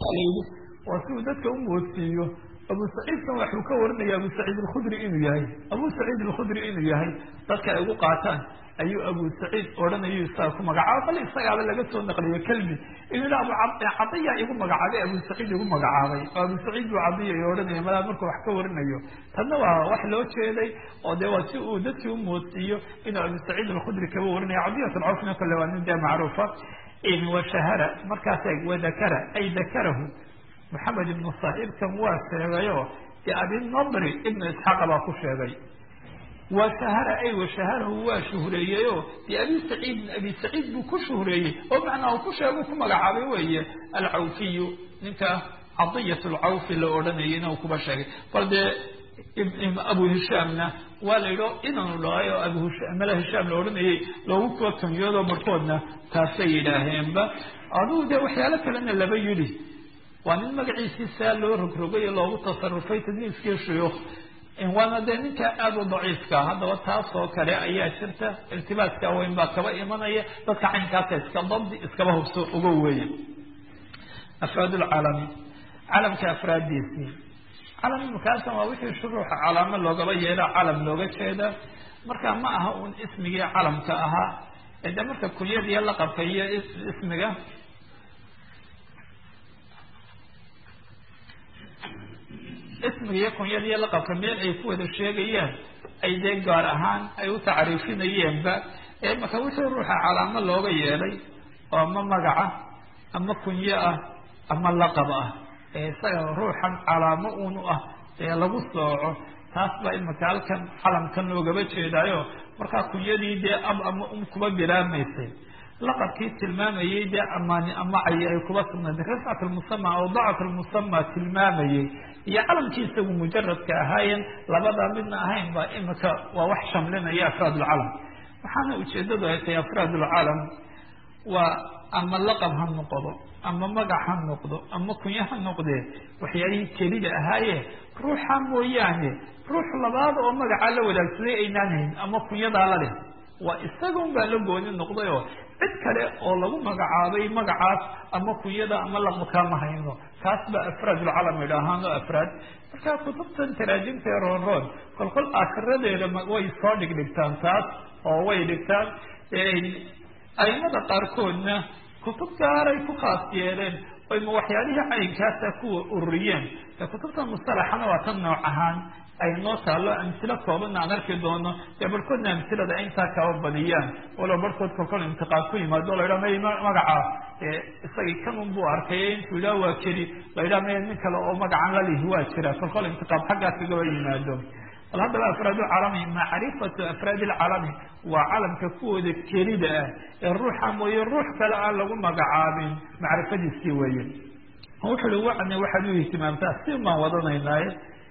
layidhi waa si uu dadka u moodsiiyo abu saciidkan waxuu ka warinaya abu saciid alkhudri inuu yahay abu saciid alkhudri inuu yahay dadka ay ugu qaataan ayuu abu saciid odhanayu isaga ku magacaaba bal isagaaba laga soo naqliyo kelmi inuu yidha abu cadiya igu magacaabay abu saciid igu magacaabay oo abu saciid buu cadiya i odhanaya malaa markuu wax ka warinayo tanna waa wax loo jeeday oo dee waa si uu dadkii u moodsiiyo inuu abu saciid alkhudri kaba warinaya cadiyat alcawfna kale waa nin dee macruufa washahara markaas wadakara ay dakarahu maxamed ibnu saaibkan waa sheegayo de abinadri ibnu isxaaqa baa ku sheegay washahara ay washaharahu waa shuhreeyeyo de abi saciid abi saciid buu ku shuhreeyey oo macnaa uu ku sheegu ku magacaabay weeye alcawfiyu ninka cadiyat lcawfi la odhanayayna uu kuba sheegay bal dee abu hishaamna waa la yidho inanu dhahay oo abu mala hishaam la odhanayay loogu kuwa kamiyoodo barkoodna taasay yidhaaheenba adugu dee waxyaalo kalena laba yidhi waa nin magaciisii saa loo rogrogay oo loogu tasarufay tadliiskii shuyuukh waana dee ninka aada u daciifka haddaba taas oo kale ayaa jirta irtibaaska weyn baa kaba imanaya dadka caynkaasa iska dabdi iskaba hubso uga weeye afraad lcaalami calamka afraaddiisii calam imikaasan waa wixii shuruuxa calaamo loogaba yeelo calam looga jeeda marka ma aha uun ismigii calamka ahaa ee dee marka kunyada iyo laqabka iyo ismiga ismiga iyo kunyada iyo laqabka meel ay ku wada sheegayaan ay dee gaar ahaan ay u tacriifinayeenba ee marka wixii ruuxa calaamo looga yeelay oo ama magaca ama kunyo ah ama laqab ah ee isaga ruuxan calaamo uun u ah ee lagu sooco taas baa imika halkan calamkan loogaba jeedaayo markaa kunyadii dee ab ama um kuba bilaamaysay laqabkii tilmaamayey dee amaani amacayi ay kuba sugnayd rifcat lmusama aw dacat lmusama tilmaamayey iyo calamkii isagu mujaradka ahaayen labadaa midna ahayn baa imika waa wax shamlinaya afraad lcalam waxaana ujeedadu ay tahay afraad lcalam waa ama laqab ha noqdo ama magac ha noqdo ama kunyo ha noqdee waxyaalihii kelida ahaaye ruuxa mooyaane ruux labaad oo magacaa la wadaagsaday aynaan hayn ama kunyadaa la leh waa isagun baa la gooni noqday oo cid kale oo lagu magacaabay magacaas ama kunyada ama laqabkaa ma hayno taas baa afraad ulcalam idhaahaan oo afraad markaa kutubtan taraajimta ee roonroon kolkol aakiradeeda way soo dhigdhigtaan taas oo way dhigtaan aimada qaarkoodna kutub gaaray ku khaas yeeleen oyma waxyaalihii caynkaasa kuwa ururiyeen ee kutubta mustalaxana waa tan nooc ahaan ay noo taalo amsilo koobanna aan arki doono dee barhkoodna amsilada ay intaa kaba badiyaan walow barhkood kolkol intiqaab ku yimaado o la yidhaha may magaca isagii kan un buu arkay intuu yidhaha waa keli la yidhaha may nin kale oo magacan lalihi waa jira kolkol intiqaab xaggaas kagaba yimaado bal haddaba afraad lcalami macrifatu afraad lcalami waa calamka kuwooda kelida ah ee ruuxa mooye ruux kale aan lagu magacaabin macrifadiisii weeye wuxu uhi wacne waxaad u ihtimaamtaa si baan wadanaynaaye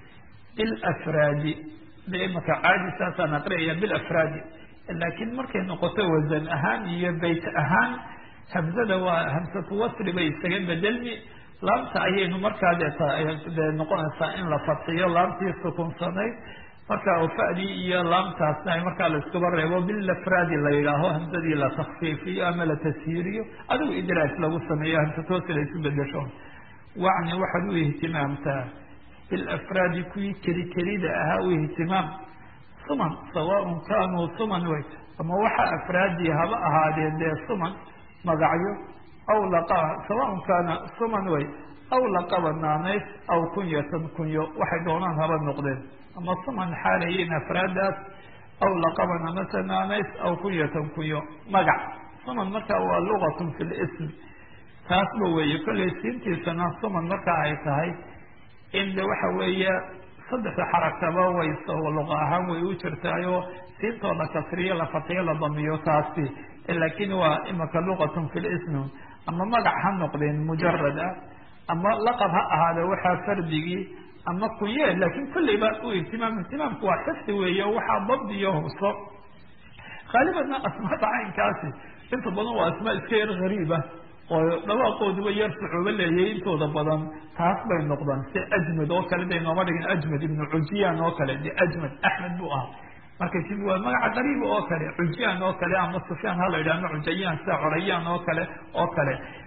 bilafraadi de imaka caadi saasaan aqriyaya bilafraadi laakiin markay noqoto wasan ahaan iyo bayt ahaan hamzada waa hamsatu wasri bay isaga bedelmi laamta ayaynu markaa dee noqonaysaa in la fadxiyo laamtii sukunsanayd marka fadii iyo laamtaasna ay markaa la iskuba reebo bilafraadi la yidhaaho hamsadii la takfiifiyo ama la tashiiriyo adigu idraaj lagu sameeyo hamsatoosi la isu bedesho wacni waxaad u ihtimaamtaa bilafraadi kuwii keli kelida ahaa u ihtimaam suman sawaaun kaanuu suman way ama waxa afraadii haba ahaadeen dee suman magacyo aw laqa sawaaun kaana suman way aw laqaba naanays aw kunyatan kunyo waxay doonaan haba noqdeen ama suman xaalayiin afraadaas aw laqaban amase naanays aw kunyatan kunyo magac suman marka waa lugatun fi lism taasba weeye kollay siintiisana suman marka ay tahay in de waxa weeye saddexda xarakaba way luqa ahaan way u jirtaayo siintooda kasriyo la fatiyo la damiyo taasi laakin waa imaka luqatun fi lism ama magac ha noqdeen mujarad ah ama laqab ha ahaade waxaa fardigii ama kunye laakin kolleyba u ihtimaam ihtimaamku waa xifdi weeye waxaa dabdiyo hubso haalibanna asmaada caynkaasi inta badan waa asmaa iska yar gariiba oo dhawaaqooduba yar sucuubo leeyay intooda badan taas bay noqdaan si ajmed oo kale day nooma dhigin ajmed ibnu cujiyaan oo kale de ajmed axmed buu ahaa marka si waa magaca qariiba oo kale cujiyaan oo kale ama sufyaan ha la yidhah ama cujayaan sida corayaan oo kale oo kale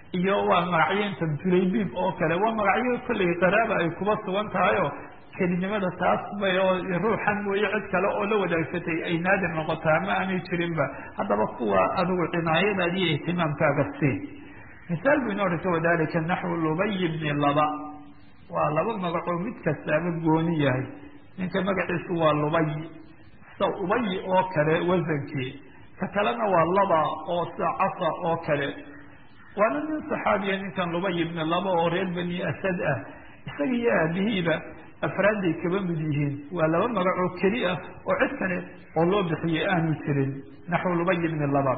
iyo waa magacyinta julaybib oo kale waa magacyo kolley qaraaba ay kuba sugan tahay oo kelinimada taas bay oo ruuxan mooye cid kale oo la wadaagsatay ay naadir noqotaa ma aanay jirinba haddaba kuwa adigu cinaayadaad iyo ihtimaamkaaga sii misaal bu inoo dhigta wadalika naxwu lubay bni laba waa laba magacoo mid kastaaba gooni yahay ninka magaciisu waa lubay sida ubay oo kale wasankii ka kalena waa laba oo sida casa oo kale waana nin saxaabiya ninkan lubay ibni laba oo reer bani asad ah isaga iyo aabihiiba afraadday kaba mid yihiin waa laba magac oo keli ah oo cid kale oo loo bixiyey aanu jirin naxwu lubay ibni laba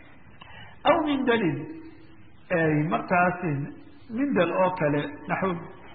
aw mindalin markaasi mindal oo kale naxw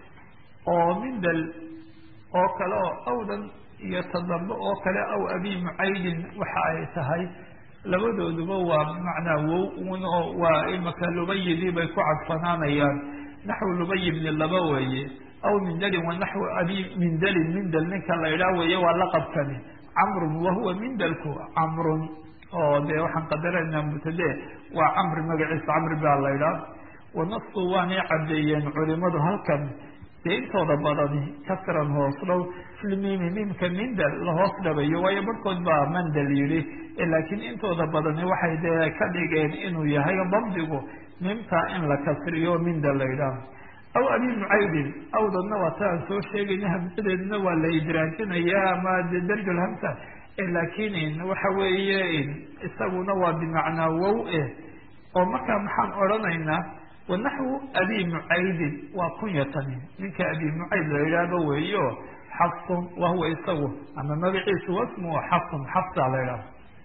oo mindal oo kale oo awdan iyo tadambe oo kale aw abi mucaydin waxa ay tahay labadooduba waa bimacnaa wow un oo waa imaka lubayidii bay ku cadfanaanayaan naxwu lubay bni laba weeye aw mindalin wa naxwu abi mindalin mindal ninka la idhaah weeye waa laqabkani camrun wahuwa mindalku camrun oo dee waxaan qadaraynaa mutade waa camri magaciisa camri baa la idhaah wanasu waanay caddeeyeen culimadu halkan dee intooda badani kasran hoos dhow filmimi mimka mindal la hoos dhabayo waayo barhkood baa mandal yidhi laakiin intooda badani waxay dee ka dhigeen inuu yahay dabdigu mimta in la kasriyo mindal la idhaah aw abi mucaydin awdadna waa ta aan soo sheegayna hamsadeedna waa la idraajinaya ama de darjulhamsa laakiin waxa weeye isaguna waa bimacnaa wow eh oo markaa maxaan odhanaynaa wanaxwu abi mucaydin waa kunyatani ninka abi mucayd la idhaahdo weeyo xafsun wahuwa isagu ama magaciisu wasmu xafsun xafsa la idhahdo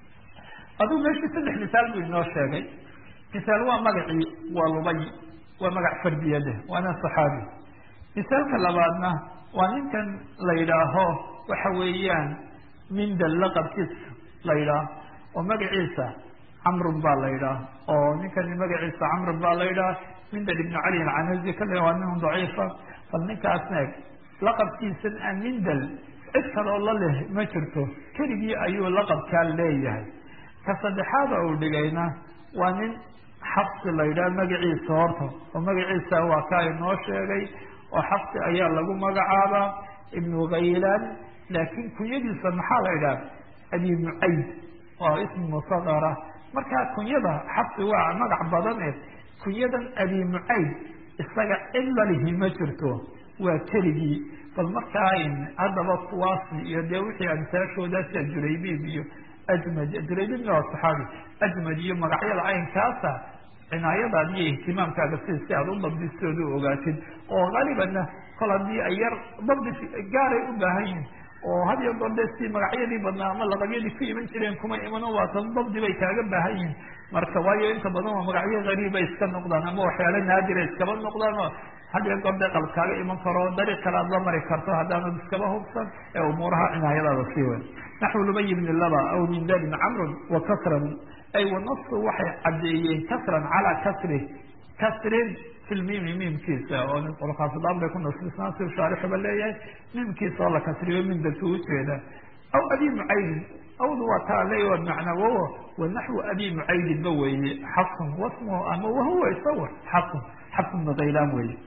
aduu meeshii saddex misaal buu inoo sheegay misaal waa magacii waa lubay waa magac fardiyade waana saxaabi misaalka labaadna waa ninkan la yidhaaho waxa weeyaan mindal laqabkiisa la yidhaah oo magaciisa camrun baa la yidhaah oo ninkani magaciisa camrun baa la yidhaah mindal ibnu cali alcanazi kale waa nin daciifa bal ninkaasna eg laqabkiisan a mindal cid kaloo la leh ma jirto keligii ayuu laqabkaa leeyahay ka saddexaada uu dhigayna waa nin xabsi la yidhaah magaciisa horta oo magaciisa waa kaa inoo sheegay oo xabsi ayaa lagu magacaabaa ibnu khaylaan laakiin kunyadiisa maxaa la idhaha abi mucayd waa ismi musaqara markaa kunyada xabsi waa magac badan e kunyadan abi mucayd isaga cid lalihi ma jirto waa keligii bal markaa haddaba kuwaasi iyo dee wixii amsaashooda sida julaybib iyo ajmad julaybibna waa saxaabi ajmad iyo magacyada caynkaasa cinaayadaad iyo ihtimaamkaaga si si aada u dabdistooda u ogaatid oo halibanna kol haddii ay yar dabdi gaaray u baahan yihin oo had iyo goor dee si magacyadii badnaa ama laqabyadii ku iman jireen kuma imano waatan dabdi bay kaaga baahan yihin marka waayo inta badan waa magacyo gariiba iska noqdaan ama waxyaalo naadira iskaba noqdaan oo had iyo goor dee qalab kaaga iman karo dariiq kale aad la mari karto haddaanad iskaba hubsan ee umuuraha cinaayadaada sii wen naxwu lubay bni laba aw min dalin camrun wa kasran ay wanasu waxay caddeeyeen kasran calaa kasri kasrin fi lmimi mimkiisa oo qolkaasdaan bay ku nasbisnaan si shaarixuba leeyahay mimkiisa oo la kasriyo mindalka ujeeda aw abi mucaydin awdu waa taa leeya waa bimacnaa wawo wanaxwu abi mucaydin ba weeye xafsun wasmuhu ama wahuwa isawa xafsun xafsun bnu khaylaan weeye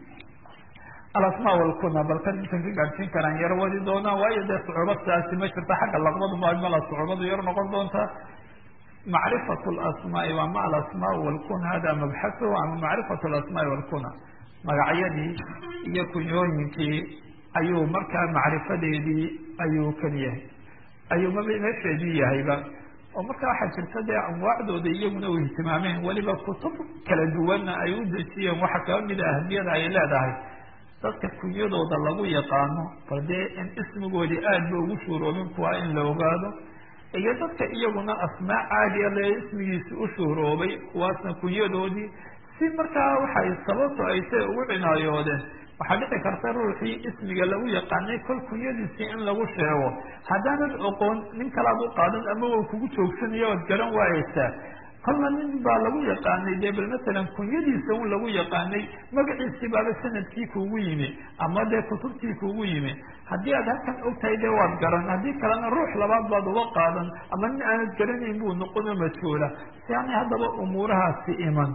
alasmaa walkuna balkan intan ka gaadhsiin karaan yaro wadi doonaa waayo dee sucuuba sidaasi ma jirta xagga laqbadu mala sucuubadu yar noqon doontaa macrifat lasmaai waa ma alasmaa walkuna hada mabxahu ama macrifat lasmaai walkuna magacyadii iyo kunyooyinkii ayuu markaa macrifadeedii ayuu kan yahay ayuu ma meesheedii yahayba oo marka waxaa jirta dee anwaacdooda iyaguna u ihtimaameen weliba kutub kala duwanna ay u dejiyeen waxa kaba mida ahmiyada ay leedahay dadka kunyadooda lagu yaqaano bal dee in ismigoodii aad ba ugu shuuroobin kuwaa in la ogaado iyo dadka iyaguna asmaa caadiya le ismigiisi u shuuroobay kuwaasna kunyadoodii si markaa waxay sababto ay say ugu cinaayoodeen waxaa dhici karta ruuxii ismiga lagu yaqaanay kol kunyadiisii in lagu sheego haddaanad oqoon nin kalaad u qaadan ama wa kugu joogsanayo oad garan waayeysaa kolna nin baa lagu yaqaanay dee bal masalan kunyadiisa un lagu yaqaanay magaciisii baaba sanadkii kuugu yimi ama dee kutubtii kuugu yimi haddii aad halkan ogtahay dee waad garan haddii kalena ruux labaad baad uga qaadan ama nin aanad garanayn buu noqono majhuula si aanay haddaba umuurahaasi iman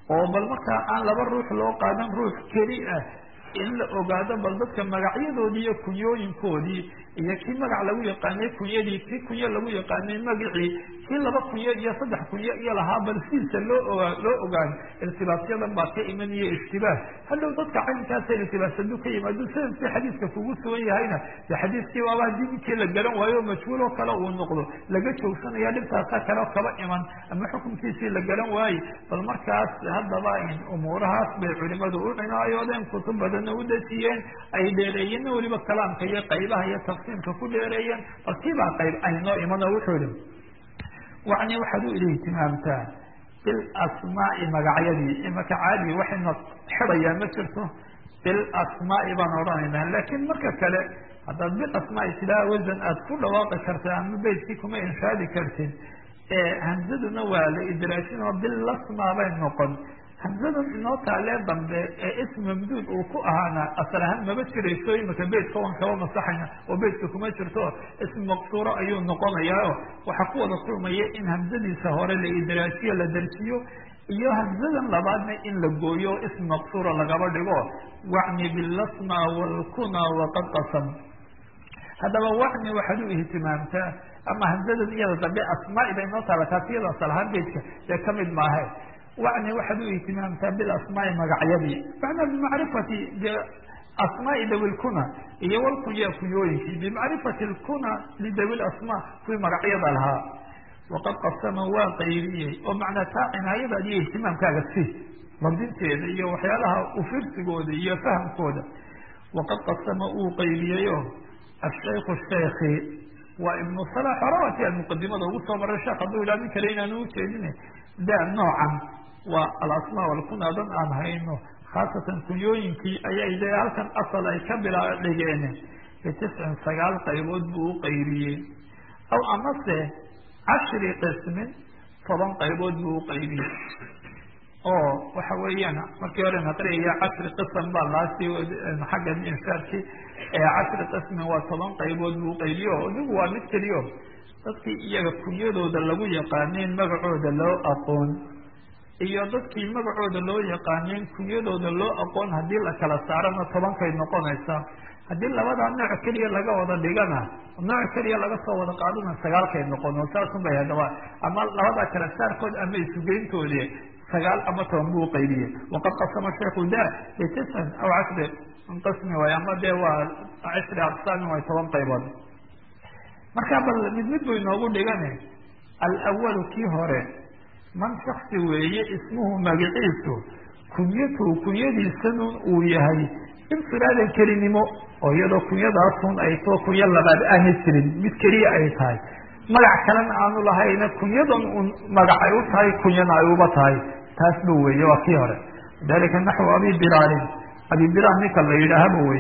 oo bal markaa aan laba ruux loo qaadan ruux keli ah in la ogaado bal dadka magacyadoodii iyo kunyooyinkoodii iyo kii magac lagu yaqaanay kunyadii kii kunyo lagu yaqaanay magacii kii laba kunyo iyo saddex kunyo iyo lahaa bal sidiisa loo ogaa loo ogaan irtibaasyadan baa ka imanaya ishtibaah hadhow dadka caynkaasa irtibaas haduu ka yimaado sanadkii xadiiska kugu sugan yahayna de xadiiskii waaba haddii ninkii la garan waayo majhuuloo kale uu noqdo laga joogsanaya dhibtaasa kale kaba iman ama xukunkiisii la garan waaye bal markaas haddaba umuurahaas bay culimadu u cinaayoodeen kutub badanna u dejiyeen ay dheereeyeenna weliba kalaamka iyo qaybaha iyo tafsiimka ku dheereeyeen bal kiibaa qayb aynoo imano wuxuu yihi wacni waxaad u ili ihtimaamtaa bilasmaai magacyadii imaka caadi waxayna xidhayaa ma jirto bilasmaai baan odhanaynaa laakiin marka kale haddaad bilasmaai sidaa wasan aad ku dhawaaqi karta ama beytkii kuma inshaadi kartid hamzaduna waa la idraashin oo bilasma bay noqon hamzadan inoo taalee dambe ee ism mamduud uu ku ahaana asal ahaan maba jirayso imika beytka waan kaba masaxayna oo beytka kuma jirto ism maqsuuro ayuu noqonayaa waxaa ku wada kulmaya in hamzadiisa hore la idraasiyo la darjiyo iyo hamzadan labaadna in la gooyo ism maqsuura lagaba dhigo wacni bilasma walkuna waqad qasam haddaba wacni waxaad u ihtimaamtaa ama hamzadan iyada dambe asmaai bay inoo taala taas iyada asal ahaan beytka dee kamid maahe wacni waxaad u ihtimaamtaa bilasmaai magacyadii macnaa bimacrifati asmaai dawi lkuna iyo walkunya kunyooyinkii bimacrifati lkuna lidawi lasmaa kuwii magacyada lahaa waqad qasama waa qaybiyey oo macnaa taa cinaayadaad iyo ihtimaamkaaga si labdinteeda iyo waxyaalaha ufirsigooda iyo fahamkooda waqad qasama uu qaybiyeyo ashayku shayki waa ibnu salax horawati aan muqadimada ugu soo maray sheekh hadduu ilaa nin kale inaanu ujeedine da noocan waa alasmaa walkuna dan aan hayno khaasatan kunyooyinkii ayay de halkan asal ay ka bila dhigeen bitiscin sagaal qaybood buu u qaybiyey aw amase cashri qismin toban qaybood buu u qaybiyey oo waxa weeyaan markii hore naqriya cashri qism baa laasi xagga inshaadkii cashri qismin waa toban qaybood buu uqaybiye o idigu waa mid keliyo dadkii iyaga kunyadooda lagu yaqaaneen magacooda loo aqoon iyo dadkii magacooda loo yaqaaneen kunyadooda loo aqoon haddii la kala saarana tobankay noqonaysaa haddii labadaa nooc keliya laga wada dhigana nooc keliya laga soo wada qaadana sagaalkay noqon oo saasun bay hadaba ama labadaa kala saarkood ama isugeyntoodi sagaal ama toban buu uqaybiyey waqad qasama sheiku da bitiscin aw cashri qismi waay ama dee waa cashri aqsaamin way toban qaybood marka bal mid mid buu inoogu dhigane alawalu kii hore man shaksi weeye ismuhu magiciisu kunyatuhu kunyadiisanun uu yahay infiraadan kelinimo oo iyadoo kunyadaasun ay too kunyo labaad aanay jirin mid keliya ay tahay magac kalena aanu lahayna kunyadan un magac ay u tahay kunyana ay uba tahay taas ba weeye waa kii hore dalika naxwu abi bilaalin abi bilaal ninka la yidhaahaba wey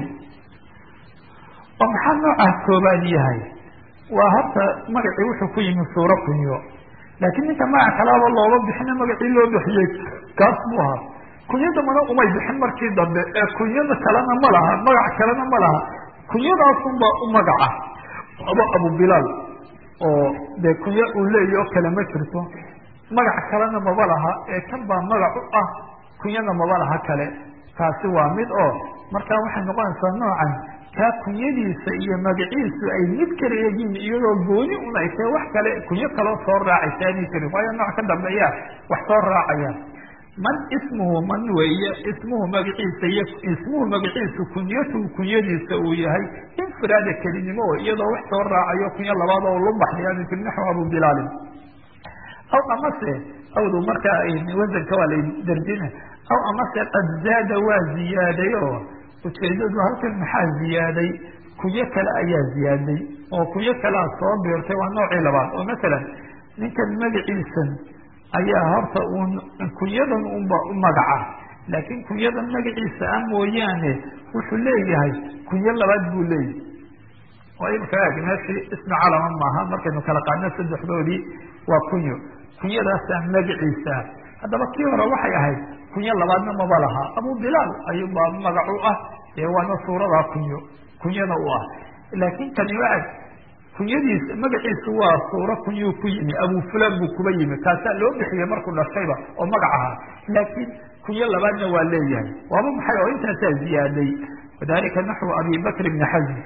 oo maxaa noocaas koobaad yahay waa horta magacii wuxuu ku yimi suuro kunyo laakiin ninka magac kalaaba looga bixina magacii loo bixiyey kaas buu ahaa kunyada mana umay bixin markii dambe ee kunyada kalena ma laha magac kalena ma laha kunyadaasunbaa u magaca aba abu bilaal oo dee kunyo uu leeya oo kale ma jirto magac kalena maba laha ee kan baa magac u ah kunyana maba laha kale taasi waa mid oo markaa waxay noqonaysaa noocan kaa kunyadiisa iyo magaciisu ay mid kale yihiin iyadoo gooni un ay tahay wax kale kunyo kaloo soo raacaysa aanay jirin waayo nooc ka dambeeya wax soo raacaya man ismuhu man weeye ismuhu magaciisa iyo ismuhu magaciisu kunyatuhu kunyadiisa uu yahay infiraada kelinimo o iyadoo wax soo raacayo kunyo labaad oo lubaxyaani fi naxw abu bilaalin aw amase awdu markaa wasanka waa la darjina aw amase qad zaada waa ziyaaday oo ujeedadu halkan maxaa ziyaaday kunyo kale ayaa ziyaaday oo kunyo kalea soo biirtay waa noocii labaad oo masalan ninkan magaciisan ayaa horta uun kunyadan unba u magaca laakiin kunyadan magaciisa ah mooyaane wuxuu leeyahay kunyo labaad buu leeyahay oo imika eg meeshii ismi calama maaha markaynu kala qaadno saddexdoodii waa kunyo kunyadaasaa magaciisa ah haddaba kii hore waxay ahayd kunyo labaadna maba laha abu bilaal ayuubaa magac u ah ee waana suuradaa kunyo kunyana u ah laakiin kani waa kunyadiisa magaciisu waa suuro kunyuu ku yimi abu fulan buu kuba yimi kaasaa loo bixiyey markuu dhashayba oo magac ahaa laakiin kunyo labaadna waa leeyahay waaba maxay oo intaasaa ziyaaday wadalika naxwu abi bakr ibni xasm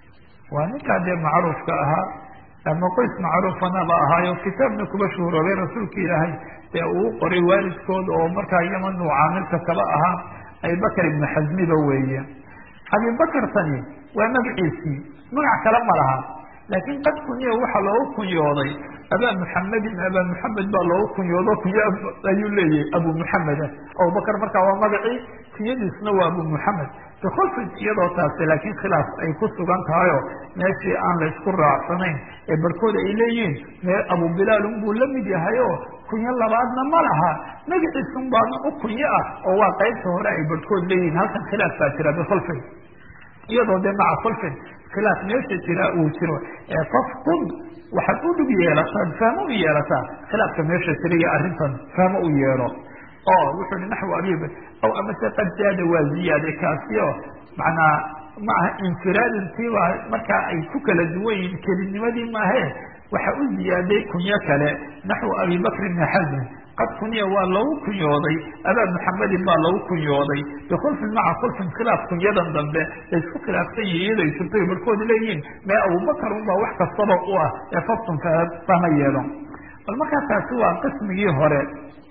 waa ninkaa dee macruufka ahaa ama qoys macruufanaba ahaayo kitaabna kuba shuhuroobay rasuulka ilaahay dee uu qoray waalidkood oo markaa yaman uu caamilka kaba ahaa abibakr ibni xasmiba weeye abibakartani waa magaciisii magac kale ma laha laakiin qad kunyo waxaa loogu kunyooday abaa muxamedin abaa muxamed baa loogu kunyoodo kunyo ayuu leeyahay abu muxameda abubakar markaa waa magacii kunyadiisna waa abu muxamed bikhulfin iyadoo taasi laakiin khilaaf ay ku sugan tahayo meeshii aan la isku raacsanayn ee barhkooda ay leeyihiin mee abu bilaal unbuu la mid yahayo kunyo labaadna ma laha magaciisun baana u kunyo ah oo waa qaybta hore ay barhkood leeyihiin halkan khilaaf baa jira bikhulfin iyadoo dee maca khulfin khilaaf meesha jira uu jiro ee fafkun waxaad u dhug yeelataan fahmo u yeelataa khilaafka meesha jira iyo arrintan fahmo u yeelo oo wuxuu hi naxwu abib aw amase qad zaada waa ziyaade kaasi oo macnaa ma aha infiraadintiiba markaa ay ku kala duwan yihiin kelinimadii maahe waxa u ziyaaday kunyo kale naxwu abi bakr ibni xasm qad kunya waa lagu kunyooday abaa muxamedin baa lagu kunyooday bikhulfin maca khulfin khilaaf kunyadan dambe laysku khilaafsan yihi iyado ay jirto barhkood leeyihiin mee abubakar unbaa wax kastaba u ah ee faftun fahma yeelo bal markaa taasi waa qismigii hore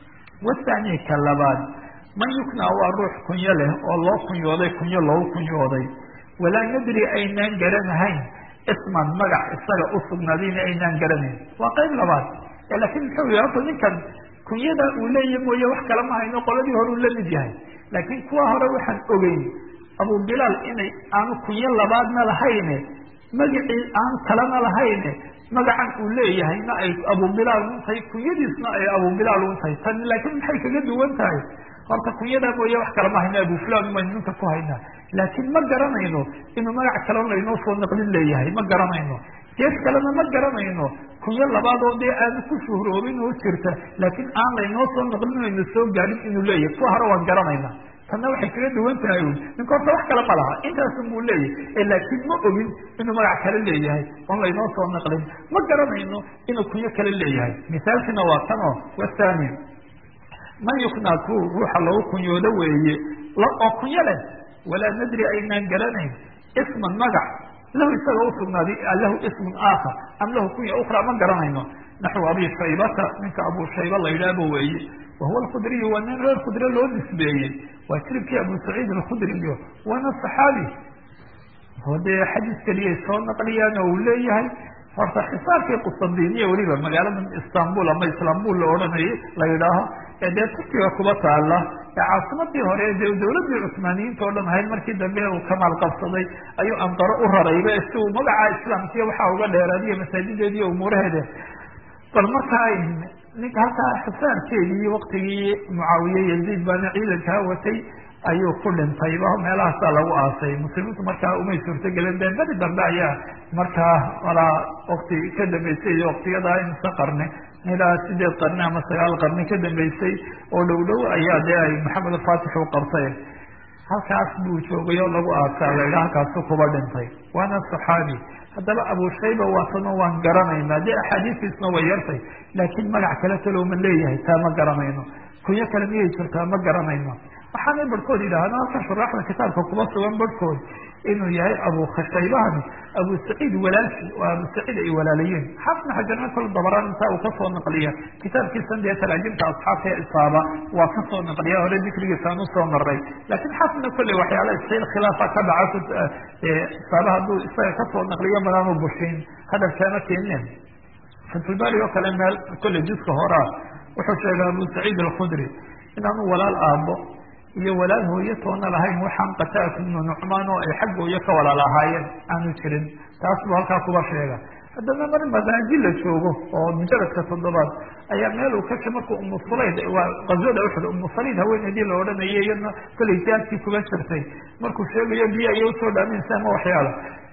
wathani ka labaad man yuknaa waa ruux kunyo leh oo loo kunyooday kunyo loogu kunyooday walaa nadri aynaan garanahayn isman magac isaga usugnaadayna aynaan garanayn waa qayb labaad laakiin muxuu yihi horta ninkan kunyada uu leeyahy mooye wax kale ma hayno qoladii hore uu la mid yahay laakiin kuwa hore waxaan ogeyn abu bilaal inay aanu kunyo labaadna lahayne magacii aan kalena lahayne magacan uu leeyahayna ay abu bilaal un tahay kunyadiisna ay abu bilaal un tahay tan laakiin maxay kaga duwan tahay horta kunyadaa mooye wax kale ma hayno abu fulan maynu ninka ku haynaa laakiin ma garanayno inuu magac kale laynoo soo naqlin leeyahay ma garanayno gees kalena ma garanayno kunyo labaadoo dee aanu ku shuhroobin oo jirta laakiin aan laynoo soo naqlin aynu soo gaadhin inuu leeyahay kuwa hore waan garanayna tanna waxay kaga duwan tahay un ninka horta wax kale ma laha intaasun buu leeyahay laakiin ma ogin inuu magac kale leeyahay oon laynoo soo naqlin ma garanayno inuu kunyo kale leeyahay misaalkina waa tan oo wathani man yuknaa ku ruuxa lagu kunyoodo weeye oo kunyo leh walaa nadri aynaan garanayn isman magac lahu isaga usugnaaday lahu ismun aakhar am lahu kunya ukra ma garanayno naxwu abi shaybata ninka abu shayba la yidhaahba weeye wahuwa alkhudriyu waa nin reer khudre loo nisbeeyey waa jiribkii abu saciid alkhudriyo waana saxaabi oo dee xadiis keliyay soo naqliyaan oo uu leeyahay horta xisaabkii qustandiniya weliba magaalada istanbul ama islaambul la odhanayay la yidhaaho ee dee turkiga kuba taala ee caasimadii hore de dawladdii cusmaaniyiinta o dhan ahayd markii dambe uu kamaal qabsaday ayuu anqaro u rarayba si uu magaca islaamkiya waxaa uga dheeraadiyo masaajideediiyo umuuraheeda bal markaa ninka halkaa xisaarkeedii waktigii mucaawiye yaziid baana ciidankaa watay ayuu ku dhintayba meelahaasaa lagu aasay muslimiintu markaa umay suurtogelen de beri dambe ayaa markaa walaa wakti ka dambeysay iyo waktiyadaa insa qarni ilaa sideed qarni ama sagaal qarni ka dambeysay oo dhow dhow ayaa dee ay maxamed alfatix u qabtay halkaas buu joogay oo lagu aasaa la yidhaha halkaasu kuba dhintay waana saxaabi haddaba abu shayba waatano waan garanaynaa dee axaadiistiisna way yartay laakiin magac kale kalow ma leeyahay taa ma garanayno kunyo kale miyay jirtaa ma garanayno waxaanay barhkood yidhaahda halka shuraaxda kitaabka kuba sugan barhkood inuu yahay abu khashaybahani abu saciid walaalki oo abu saciid ay walaalayiin xaafna xajarna kol dabaraan intaa uu kasoo naqliya kitaabkiisan dee talaajimta asxaabta ee isaaba waa kasoo naqliya hore dikrigiisaan usoo maray laakiin xaafna kolley waxyaala isil khilaafa ka dhaca isaaba hadduu isaga kasoo naqliyo madaanu bushin hadalkaama keeneen fatulbari oo kale meel kolley juska horaa wuxuu sheegay abu saciid alkhudri inaanu walaal aabo iyo walaal hooyo toona lahayn waxaan qataat ibnu nucmaan oo ay xaggooyo ka walaal ahaayeen aanu jirin taas buu halkaa kuba sheega haddana mar masaaji la joogo oo mujaradka toddobaad ayaa meel uu kasha markuu umu sulayd waa qaswada uxud umu saliid haweeneydii la odhanayay iyadna kolay jaadkii kuba jirtay markuu sheegayo biyo ayay usoo dhaaminaysa ama waxyaala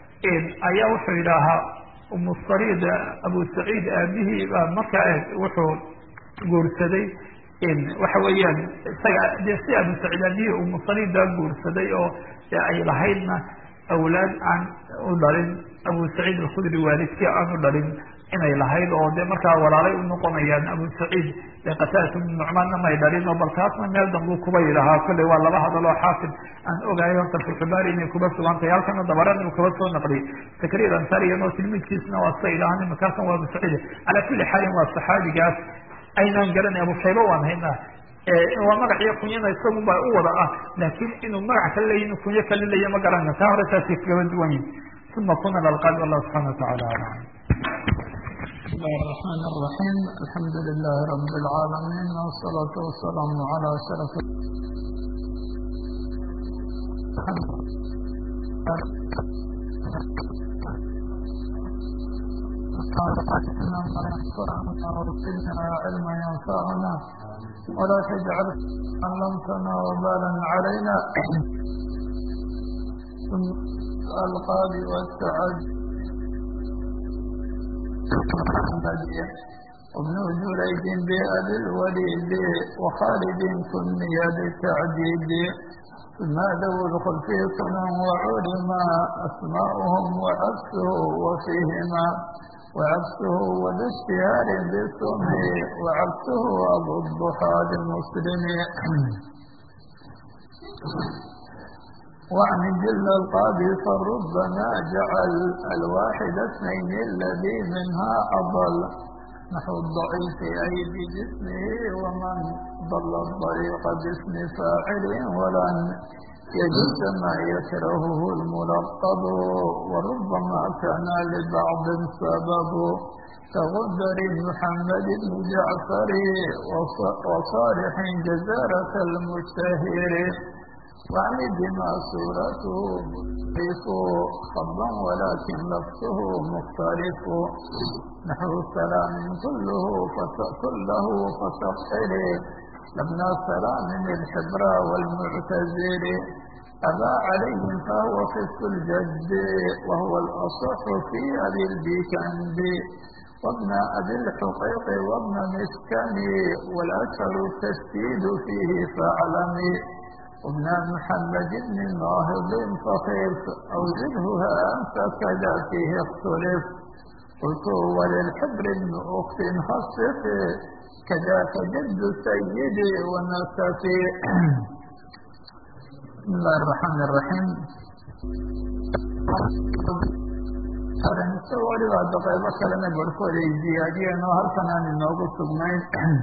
ayaa wuxuu yidhaahaa umu saliid abu saciid aabihii baa markaa wuxuu guursaday waxa weeyaan isaga dee si abu saciid aabihii umu saliid baa guursaday oo ay lahaydna awlaad aan u dhalin abu saciid alkhudri waalidkii aan u dhalin inay lahayd oo dee markaa walaalay u noqonayaan abu saciid ee qataadatu bnu nucmaanna may dhalin oo bal taasna meel dambuu kuba yidhahaa kolley waa laba hadal oo xaafid aan ogahay horta fuxubaari inay kuba sugantahay halkana dabarana uu kaba soo naqliyay zakariya ansariyan oo tilmiidkiisna waa sa idhahan imaka halkan waa abu saciid calaa kulli xaalin waa saxaabigaas aynaan garanay abu shayba waan haynaa waa magac iyo kunyana isagu baa u wada ah laakiin inuu magac kale leeyi inuu kunyo kale leeya ma garana taa hore taasay kagaba duwan yihin uma kuna lalqaabi wallahu subxana watacala alam بسم الله الرحمن الرحيم الحمد لله رب العالمين والصلاة والسلام على أشرف وارزقنا علما ينفعنا ولا تجعل علمتنا وبالا علينا الألقاب والتعد وابن جريج بأبي الوليد وخالد كني بالتعديد ثم ذو الخلف صنع وعلما أسماؤهم وعكسه وفيهما وعكسه وذا اشتهار بالسمع وعكسه أبو الضحى المسلم وعن جل القاضي فربما جعل الواحد اثنين الذي منها أضل نحو الضعيف أي بجسمه ومن ضل الطريق باسم فاعل ولن يجد ما يكرهه الملقب وربما كان لبعض سبب كغدر محمد بن جعفر وصالح جزارة المشتهر وعن بما صورته مختلف خضا ولكن لفظه مختلف نحو سلام كله كله فسقر لبنى سلام الحبر والمعتزر أبى عليهم فهو فسق الجد وهو الأصح في أبي البيكند وابن أبي الحقيق وابن مسكن والأشهر التشديد فيه فاعلمي وابن محمد بن ناهض فخيف أو زده أنت كذا فيه اختلف قلت وللحبر بن أخت خصف كذاك جد سيدي ونسفي بسم الله الرحمن الرحيم waliba hadda qaybo kalena barhkooda ay ziyaadiyeen oo halkan aan inoogu sugnayn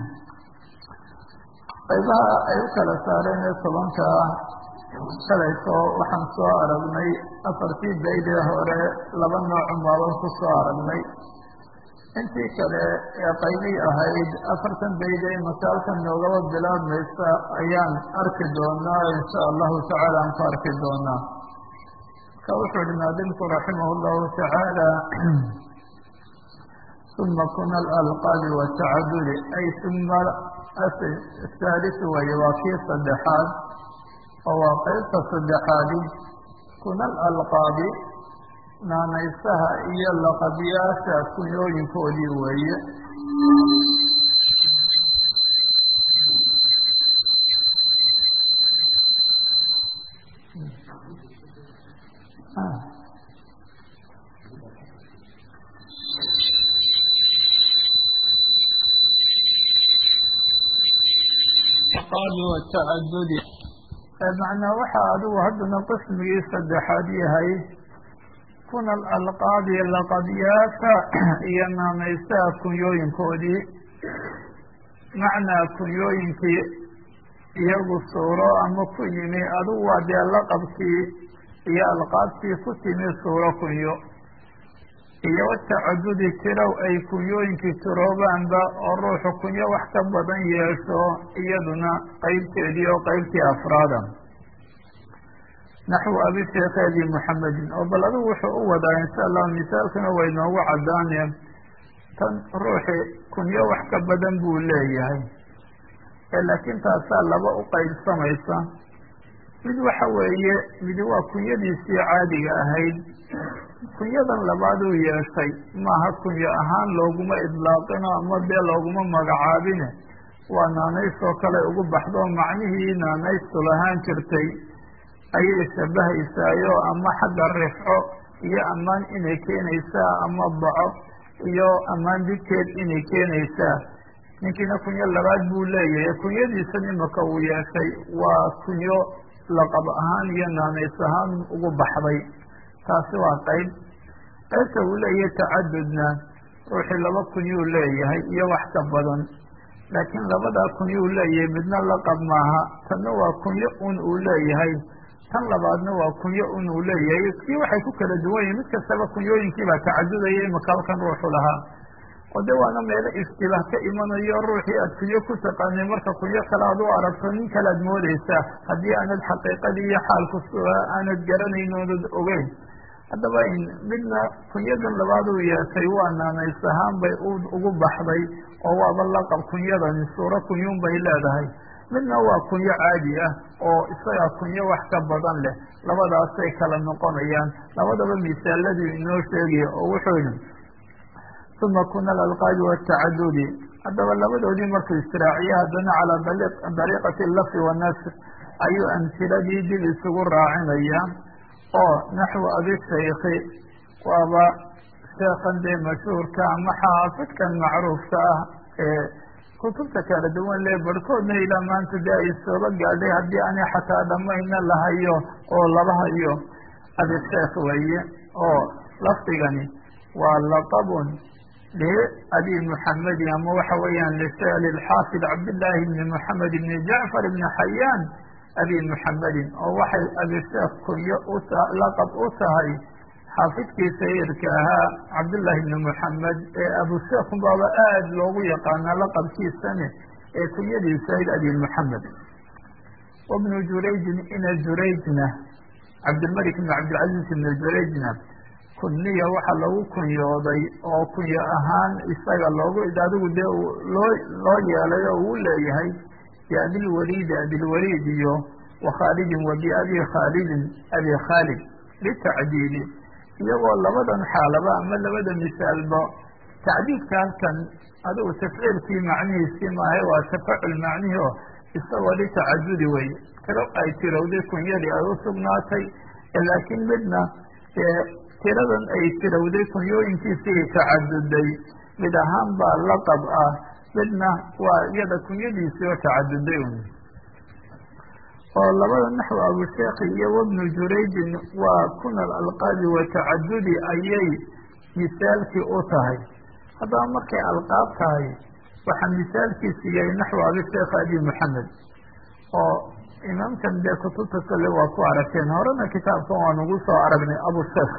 qaybaha ay u kala saareen ee tobanka shalayso waxaan soo aragnay afartii baydee hore laba noocun baaban ku soo aragnay intii kale ee qaybii ahayd afartan bayde masaalkan noogaba bilaabmaysa ayaan arki doonaa insha allahu tacaala aan ku arki doonaa marka wuxuu ihi naadimku raximah llahu tacaala uma kuna alalqaabi watacadudi ay uma ahaalisu waye waa kii saddexaad oo waa qaybta saddexaadi kuna alalqaabi naanaysaha iyo laqabyaasha kunyooyinkoodii weeye watacadudi macnaa waxaa adigu haddana qismigii saddexaad yahay kuna alalqaabi laqabyaasha iyo naanaysaha kunyooyinkoodii macnaa kunyooyinkii iyagu suuro ama ku yimi adigu waa dee laqabkii iyo alqaabtii ku timi suuro kunyo iyo watacadudi tirow ay kunyooyinkii tiroobaanba oo ruuxu kunyo wax ka badan yeesho iyaduna qeybteedii oo qeybtii afraada naxwu abi sheekheedii muxamedin oo bal adigu wuxuu u wadaa insha allah misaalkuna way noogu caddaaneen tan ruuxi kunyo wax ka badan buu leeyahay laakiin taasaa laba u qaybsamaysa mid waxa weeye midi waa kunyadiisii caadiga ahayd kunyadan labaaduu yeeshay maaha kunyo ahaan looguma idlaaqino ama dee looguma magacaabine waa naanays oo kale ugu baxdo macnihii naanaystu lahaan jirtay ayay shabahaysaayo ama xagga rifco iyo ammaan inay keenaysaa ama daco iyo ammaan didkeed inay keenaysaa ninkiina kunyo labaad buu leeyahay kunyadiisan imaka uu yeeshay waa kunyo laqab ahaan iyo naanays ahaan ugu baxday taasi waa qayb qaybta uu leeyahay tacadudna ruuxii laba kunyuu leeyahay iyo wax ka badan laakiin labadaa kunyuu leeyahay midna laqab maaha tanna waa kunyo un uu leeyahay tan labaadna waa kunyo un uu leeyahay kii waxay ku kala duwan yihin mid kastaba kunyooyinkiibaa tacadudaya imaka halkan ruuxu lahaa oo de waana meelo istibaah ka imanayo ruuxii aad kunyo ku taqaanay marka kunyo kale aad u aragto nin kale aad moodeysaa haddii aanad xaqiiqadii iyo xaalku aanad garanayn oonad ogeyn haddaba midna kunyadan labaad uu yeeshay waa naanays ahaan bay ugu baxday oo waaba laqab kunyadani suuro kunyuun bay leedahay midna waa kunyo caadi ah oo isagaa kunyo wax ka badan leh labadaasay kala noqonayaan labadaba misaaladii inoo sheegaya oo wuxuu yihi uma kuna alalqaabi watacadudi haddaba labadoodii markuu israaciye haddana calaa dariiqati lafi wanasr ayuu amhiladii dib isugu raacinaya oo naxwu abishaykhi waaba sheekhan dee mashhuurka ama xaafidkan macruufka ah ee kutubta kala duwan le barhkoodna ilaa maanta dee ay sooba gaadhay haddii ani xataa dhamayna lahayo oo laba hayo abisheekh weeye oo lafdigani waa laqabun liabi muxamedi ama waxa weeyaan lilxaafid cabdillaahi bni moxamed bni jacfar bni xayaan abi muxamedin oo waxay abisheekh kunyo laqab u tahay xaafidkii sayirka ahaa cabdullaahi bni moxamed ee abusheekh baaba aada loogu yaqaanaa laqabkiisane ee kunyadiisa ayd abi muxamed wabnu jurayjin ina jurayjna cabdilmalik bni cabdilcaziz ibni jurayjna kunniya waxaa lagu kunyooday oo kunyo ahaan isaga loogu adigu dee loo loo yeelay oo uu leeyahay biabilwaliidi abilwaliid iyo wakhaalidin wa biabi khaalidin abi khaalid litacdiili iyagoo labadan xaalaba ama labada misaalba tacdiidka halkan adigu tafciilkii macnihiisii maahay waa tafacul macnihi oo isagoo litacadudi wey tiro ay tirowday kunyadii ay u sugnaatay laakiin midna tiradan ay tirowday kunyooyinkiisii tacaduday mid ahaan baa laqab ah midna waa iyada kunyadiisii oo tacaduday un oo labada naxw abusheekhi iyo wabnu jurayjin waa kuna alalqaabi wa tacadudi ayay misaalkii u tahay haddaba markay alqaab tahay waxaa misaalkiisu yahay naxw abisheekh abi moxamed oo imaamkan dee kutubta kale waa ku aragteen horena kitaabkan waa nagu soo aragnay abusheekh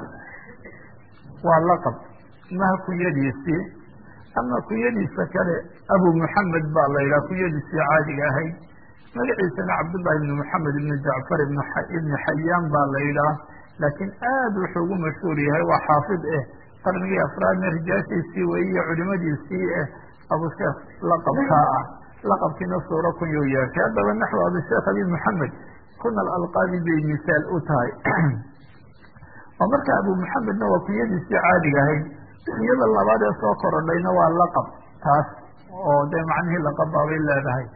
waa laqab maha kunyadiisii ama kunyadiisa kale abu moxamed baa la yidhaha kunyadiisii caadiga ahayd magaciisana cabdullahi ibni moxamed ibni jacfar ibni xayaan baa la yidhaah laakiin aada wuxuu ugu mashhuur yahay waa xaafid eh qarnigii afraadna rijaashiisii weyiyo culimadiisii eh abusheekh laqabkaa ah laqabkiina suuro kunyuu yeeshay haddaba naxw abusheekh abi moxamed kuna alalqaabi bay misaal u tahay oo marka abu moxamedna waa kunyadiisii caadiga ahayd kunyada labaad ee soo korodhayna waa laqab taas oo dee macnihii laqab baabay leedahay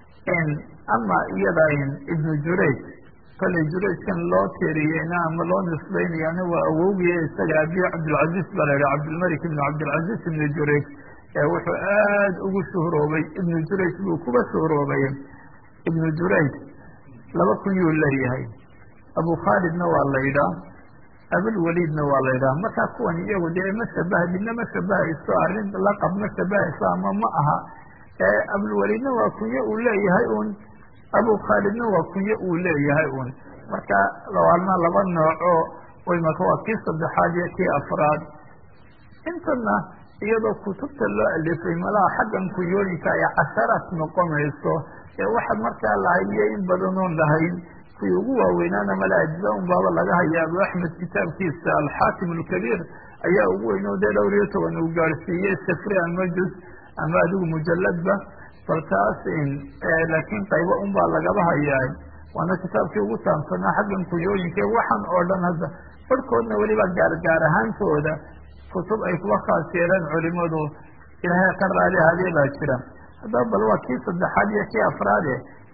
ama iyada ibnu jurayj kolay jurayjkan loo tiriyeyna ama loo nisbaynayaana waa awowgiye isaga abi cabdilcaziz baa la yidhaha cabdilmalik ibnu cabdilcaziz ibnu jurayj ee wuxuu aada ugu shuhroobay ibnu jurayj buu kuba shuhroobay ibnu jurayj laba kunyuu leeyahay abu khaalidna waa la yidhaah abulwaliidna waa la yidhaha markaa kuwan iyagu dee ma shabaha midna ma shabahayso arrin laqab ma shabahayso ama ma aha abulwaliidna waa kunyo uu leeyahay un abu khaalidna waa kunyo uu leeyahay un marka lawaalna laba nooco waymaka waa kii saddexaad iyo kii afraad intana iyadoo kutubta loo alifay malaha xaggan kunyooyinka ay casharaad noqonayso ee waxaad markaa lahayiyo in badanoon lahayn kuwii ugu waaweynaana mala ajza un baaba laga haya abu axmed kitaabkiisa alxaakim alkabiir ayaa ugu weyn oo dee dhowr iyo toban uu gaadhsiiyey sifri ama juz ama adigu mujaladba bal taas laakiin qaybo un baa lagaba hayaa waana kitaabkii ugu taamsanaa xaggan kunyooyinka waxaan oo dhan hadda barhkoodna weliba gaargaar ahaantooda kutub ay kuwa khaas yeeleen culimadu ilaahay ka raali hadee baa jira haddaba bal waa kii saddexaad iyo kii afraade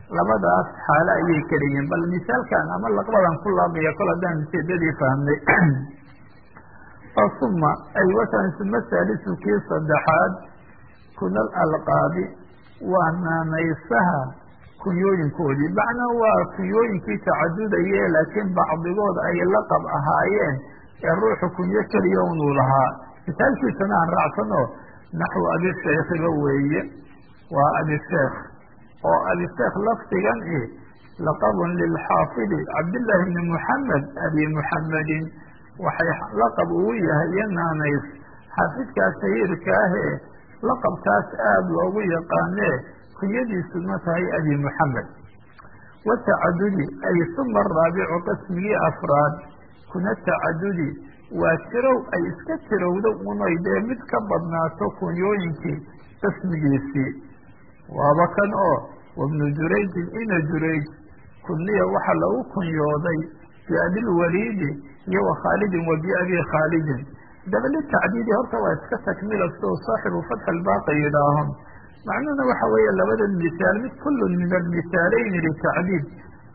labadaas xaalo ayay keliyiin bal misaalkan ama laqbadan ku laabaya kol haddaan ujeedadii fahmnay oo suma ay watan suma saalisu kii saddexaad kunal alqaabi waa naanaysaha kunyooyinkoodii macnaa waa kunyooyinkii tacadudaye laakiin bacdigood ay laqab ahaayeen ee ruuxu kunyo keliya unuu lahaa misaalkiisana aan raacsano naxwu abisheekhiba weeye waa abisheekh oo abisheekh lafdigan i laqabun lilxaafidi cabdillaahi bni muxamed abi muxamedin waxay laqab ugu yahay iyo naanays xaafidkaas shahiirka ahee laqabkaas aada loogu yaqaanee kunyadiisuna tahay abi muxamed watacadudi ay suma raabicu qismigii afraad kuna tacadudi waa tirow ay iska tirowdo unay dee mid ka badnaato kunyooyinkii qismigiisii waaba kan oo wabnu jurayjin ina jurayj kuniya waxaa lagu kunyooday biabilwaliidi iyo wa khaalidin wa biabi khaalidin daba litacdiidi horta waa iska takmila siduu saaxibu fatxi albaaqi yidhaaho macnuhuna waxa weeye labada misaal mid kullu min almisaaleyni litacdiid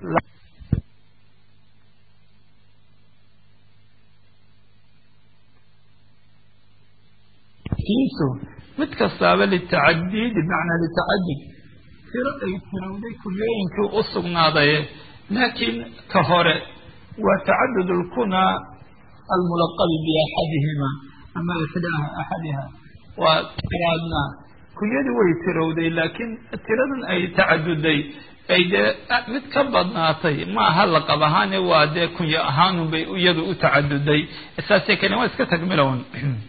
kiisu mid kastaaba litacadiidi bimacnaa litacadid tiro ay tirowday kunyooyinkii u sugnaaday laakiin ka hore waa tacadud lkunaa almulaqabi biaxadihima ama ixdaaha axadiha waa tiraadna kunyadii way tirowday laakiin tiradan ay tacaduday ay dee mid ka badnaatay ma aha laqab ahaane waa dee kunyo ahaanun bay iyadu u tacaduday saasay kalen waa iska tagmilown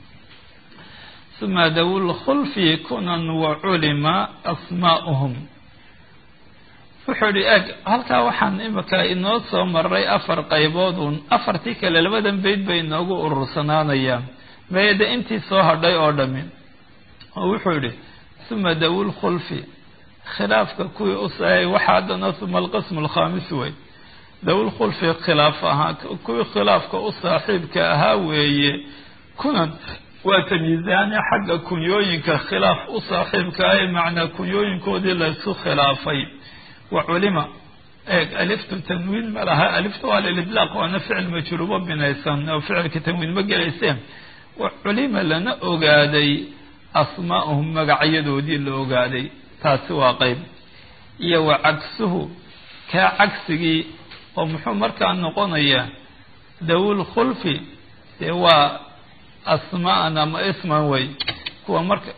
uma dawu lkhulfi kunan wa culima asmaa'uhum wuxuu idhi eg halkaa waxaan imika inoo soo maray afar qayboodun afartii kale labadan bayd bay inoogu urursanaanayaan mayade intii soo hadhay oo dhami oo wuxuu idhi uma dawu lkhulfi khilaafka kuwii usaayay waxaa haddana uma alqismu alkhaamis wey dawu lkhulfi khilaaf ahaa kuwii khilaafka u saaxiibka ahaa weeye kunan waa tamyiizaane xagga kunyooyinka khilaaf u saaxiibka ah macnaa kunyooyinkoodii laysu khilaafay wa culima eeg aliftu tanwiin ma laha aliftu waa lilidlaaq waana ficil majruubo binaysan oo ficilka tanwiin ma gelayseen wa culima lana ogaaday asmaa'uhum magacyadoodii la ogaaday taasi waa qeyb iyo wa cagsuhu kaa cagsigii oo muxuu markaa noqonayaa dawul khulfi dee waa asmaan ama isman wey kuwa marka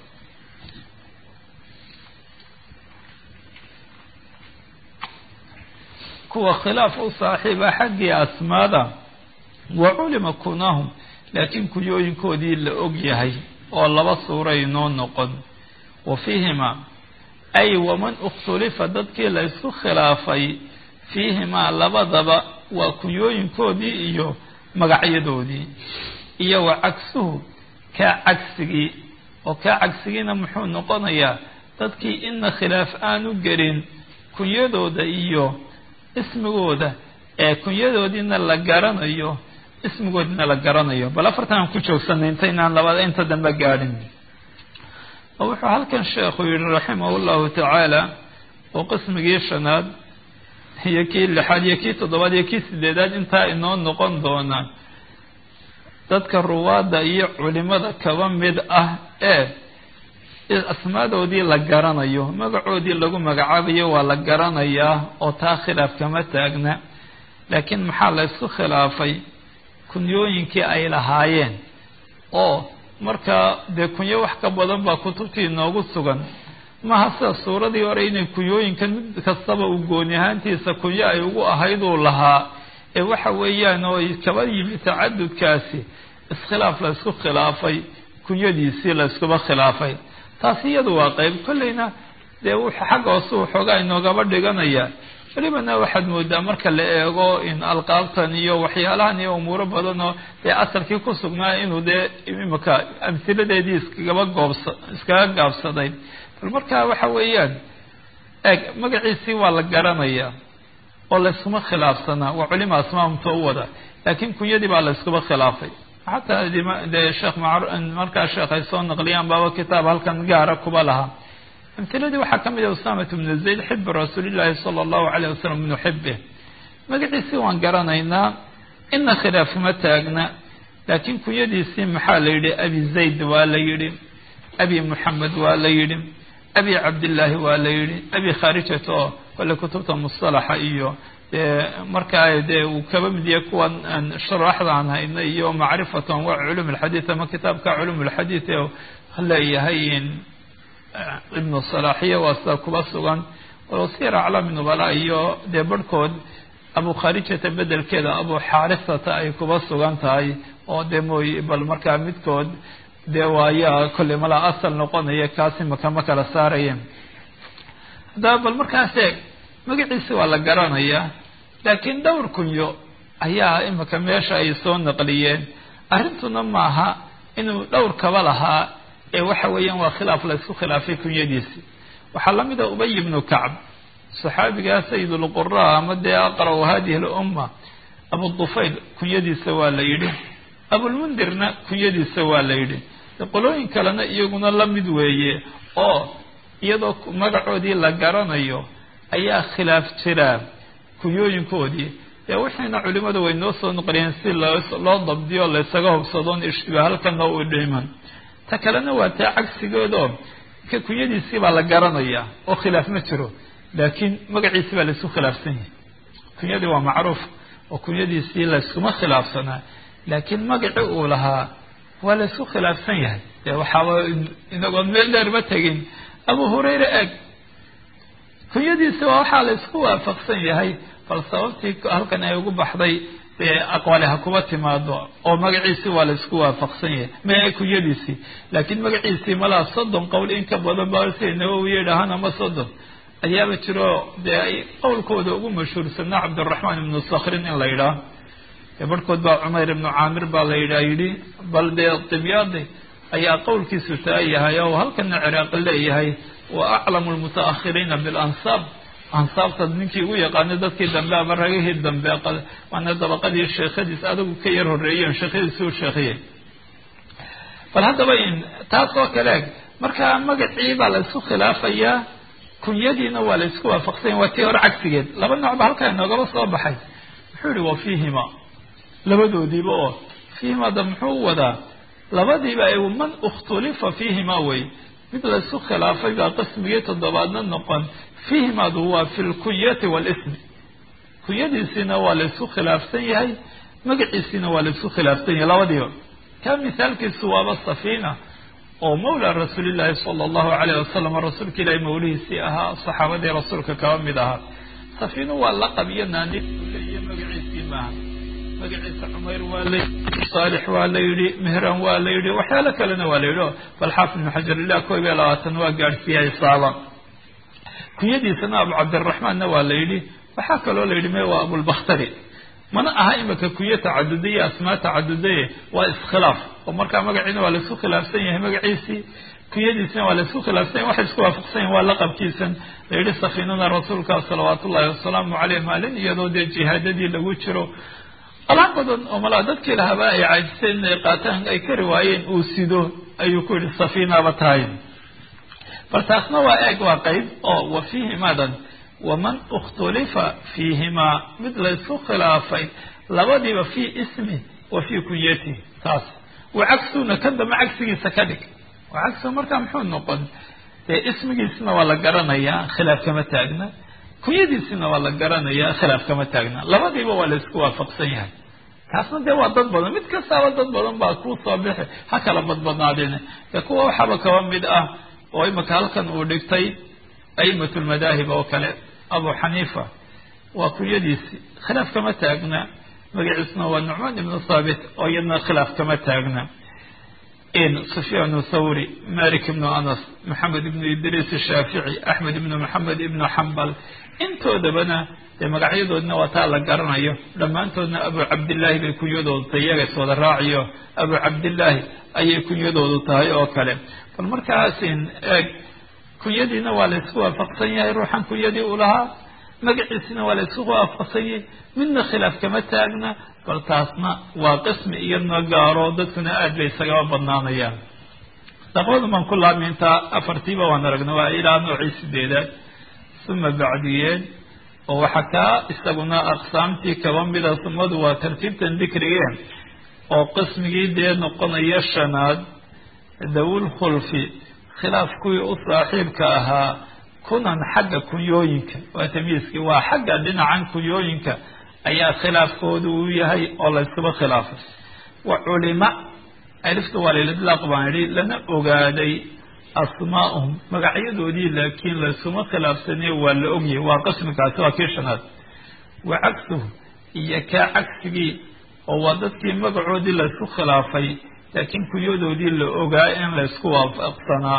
kuwa khilaaf u saaxiiba xaggii asmaada wa culima kunahum laakiin kuyooyinkoodii la og yahay oo laba suuray noo noqon wa fiihimaa ay waman ikhtulifa dadkii la ysku khilaafay fiihimaa labadaba waa kunyooyinkoodii iyo magacyadoodii iyo wa cagsuhu kaa cagsigii oo kaa cagsigiina muxuu noqonayaa dadkii ina khilaaf aanu gelin kunyadooda iyo ismigooda ee kunyadoodiina la garanayo ismigoodina la garanayo bal afartan aan ku joogsanay intaynaan labada inta dambe gaadhin oo wuxuu halkan sheekhu yihi raximahu llahu tacaala oo qismigii shanaad iyo kii lixaad iyo kii toddobaad iyo kii sideedaad intaa inoo noqon doona dadka ruwaadda iyo culimada kaba mid ah ee asmaadoodii la garanayo magacoodii lagu magacaabayo waa la garanayaa oo taa khilaaf kama taagna laakiin maxaa la ysku khilaafay kunyooyinkii ay lahaayeen oo markaa dee kunyo wax ka badan baa kutubtii inoogu sugan maha sida suuradii hore inay kunyooyinkan mid kastaba uu gooni ahaantiisa kunyo ay ugu ahayduu lahaa ee waxa weeyaan oo ay kaba yimi tacadudkaasi iskhilaaf la ysku khilaafay kunyadiisii la yskuba khilaafay taasi iyadu waa qeyb kolleyna dee wuxuu xagga hoose waxoogaa inoogaba dhiganaya welibana waxaad moodaa marka la eego in alqaabtan iyo waxyaalahan iyo umuuro badan oo dee asalkii ku sugnaa inuu dee imika amhiladeedii iskagaba goobsa iskaga gaabsaday bal marka waxa weeyaan eeg magaciisii waa la garanayaa oo layskuma khilaafsanaa waa culima asmaamta u wada laakiin kunyadii baa layskuba khilaafay xataa dee sheekh markaa sheekh ay soo naqliyaan baaba kitaab halkan gaara kuba lahaa amhiladii waxaa ka mid ah usamat bnu zayd xibu rasuulillaahi sala allahu calayh wasalam bnu xibih magaciisii waan garanaynaa ina khilaaf ma taagna laakiin kunyadiisii maxaa la yidhi abi zayd waa la yidhi abi muxamed waa la yidhi abi cabdillaahi waa la yidhi abi khaarijat oo kole kutubta musalaxa iyo dee markaa dee uu kaba mid yahay kuwan aan sharaxda aan hayna iyo macrifatu anwaac culum alxadiid ama kitaabka culum alxadiid ee leeyahay ibnu salaaxiya waa sida kuba sugan oo sir aclaami nubala iyo dee barhkood abu khaarijata bedelkeeda abu xaarisata ay kuba sugan tahay oo dee mooy bal markaa midkood dee waayaa kolley malaa asal noqonaya kaasi maka ma kala saarayeen haddaba bal markaas eeg magaciisi waa la garanayaa laakiin dhowr kunyo ayaa imika meesha ay soo naqliyeen arrintuna maaha inuu dhowr kaba lahaa ee waxa weeyaan waa khilaaf la isku khilaafay kunyadiisi waxaa lamid a ubay ibnu kacb saxaabigaa sayidulqura ama dee aqra'u hadihi lumma abu dufayl kunyadiisa waa la yidhi abulmundirna kunyadiisa waa la yidhi qolooyin kalena iyaguna la mid weeye oo iyadoo magacoodii la garanayo ayaa khilaaf jiraa kunyooyinkoodii dee wixiina culimadu way noo soo noqliyeen si loo dabdiyo laysaga hubsadoon ishtiba halkana u dhiman ta kalena waa taa cagsigeedoo ka kunyadiisii baa la garanayaa oo khilaaf ma jiro laakiin magaciisi baa laysku khilaafsan yahay kunyadii waa macruuf oo kunyadiisii layskuma khilaafsanaa laakiin magaci uu lahaa waa laysku khilaafsan yahay dee waxaaba inagoon meel dheer ma tegin abu hurayra eg kunyadiisi waa waxaa laysku waafaqsan yahay bal sababtii halkan ay ugu baxday dee aqwali ha kuba timaado oo magaciisii waa laysku waafaqsan yahay ma kunyadiisii laakiin magaciisii malaa soddon qowl in ka badan ba sida nawowi yidhaahaan ama soddon ayaaba jiro dee ay qowlkooda ugu mashhuursanaa cabdiraxmaan ibnu sakrin in la yidhaah barhkood baa cumayr ibnu caamir baa la yidhaa yidhi bal dee dibyaadi ayaa qowlkiisu taa yahay oo halkana ciraaqi leeyahay wa aclamu lmutaakhiriina bilansaab ansaabta ninkii ugu yaqaanay dadkii dambe ama ragihii dambe waana dabaqadii sheekhadiis adigu ka yar horreeyeen sheekhadiisi u sheekhiyey bal haddaba in taas oo kale markaa magacii baa la isku khilaafayaa kunyadiina waa la isku waafaqsanya waa tii hore cagsigeed laba noocba halkaa inoogaba soo baxay muxuu yihi wa fiihima labadoodiiba oo fiihimada muxuu wadaa labadiiba ay man ikhtulifa fiihima wey mid la isku khilaafay baa qismigii toddobaadna noqon fiihimadu waa fi lkunyati walismi kunyadiisiina waa la isku khilaafsan yahay magaciisiina waa la isku khilaafsan yahay labadiiba ka mithaalkiisu waaba safiina oo mawla rasuulillaahi sala allahu calayh wasalam rasuulka ilaahi mawlihiisii ahaa saxaabadii rasuulka kaba mid ahaa safiinu waa laqab iyo naani iyo magaciisii maaha magaciisa cumayr waa la yidhi saalix waa la yidhi mehran waa la yidhi waxyaalo kalena waa la yidhi o bal xaafid ibnu xajar ilah koob iyo labaatan waa gaadhsiiyay saaba kunyadiisana abu cabdiraxmaanna waa la yidhi waxaa kaloo la yidhi me waa abulbakhtari mana aha imika kunyo tacadudaye asmaa tacadudaye waa iskhilaaf oo markaa magaciina waa laisku khilaafsan yahay magaciisii kunyadiisina waa laisku khilaafsan yahy waxay isku waafaqsan yahin waa laqabkiisan la yidhi safiinada rasuulka salawaat ullahi wasalaamu caleyh maalin iyadoo dee jihaadadii lagu jiro alaab badan oo malaa dadkii lahaba ay caajiseen inay qaataan ay kari waayeen uu sido ayuu ku yidhi safiinaba tahay bal taasna waa eeg waa qeyb oo wa fiihimadan waman ikhtulifa fiihimaa mid laysku khilaafay labadiiba fii ismi wa fii kunyatihi taas wa cagsuna ka damba cagsigiisa ka dhig wa cagsu markaa muxuu noqon dee ismigiisina waa la garanayaa khilaaf kama taagna kunyadiisina waa la garanayaa khilaaf kama taagna labadiiba waa laysku waafaqsan yahay taasna dee waa dad badan mid kastaaba dad badan baa kuu soo bixi ha kala badbadnaadeen dee kuwa waxaaba kaba mid ah oo imika halkan uu dhigtay a'imat lmadaahib oo kale abu xaniifa waa kunyadiisi khilaaf kama taagna magaciisna waa nucmaan ibnu thaabit oo iyadna khilaaf kama taagna sufyaan thawri malik ibnu anas maxamed ibnu idriis shaafici axmed ibnu maxamed ibnu xambal intoodabana dee magacyadoodna waa taa la garanayo dhammaantoodna abu cabdillaahi bay kunyadoodu tahay iyaga is wada raaciyo abu cabdillaahi ayay kunyadoodu tahay oo kale bal markaasin eeg kunyadiina waa la isku waafaqsan yahay ruuxan kunyadii u lahaa magaciisina waa la isku waafaqsan yahay midna khilaaf kama taagna bal taasna waa qismi iyadna gaaro dadkuna aad bay isagaba badnaanayaan laqbadu maan ku laabmi intaa afartiiba waan aragna waa ilaa noocii sideedaad suma bacdiyeed oo waxaa kaa isaguna aqsaamtii kaba mida sumadu waa tartiibtan dikrigeen oo qismigii dee noqonaya shanaad dawul khulfi khilaaf kuwii u saaxiibka ahaa kunan xagga kunyooyinka waa tamyiiskii waa xagga dhinacan kunyooyinka ayaa khilaafkoodu uu yahay oo laysuba khilaafay wa culima alifta waa lilidlaaq baan idhi lana ogaaday asmaa'uhum magacyadoodii laakiin laysuma khilaafsanayo waa la ogyahay waa qismikaasi waa kii shanaad wa cagsuhu iyo kaa cagsigii oo waa dadkii magacoodii laysku khilaafay laakiin kunyadoodii la ogaa in laysku waafaqsanaa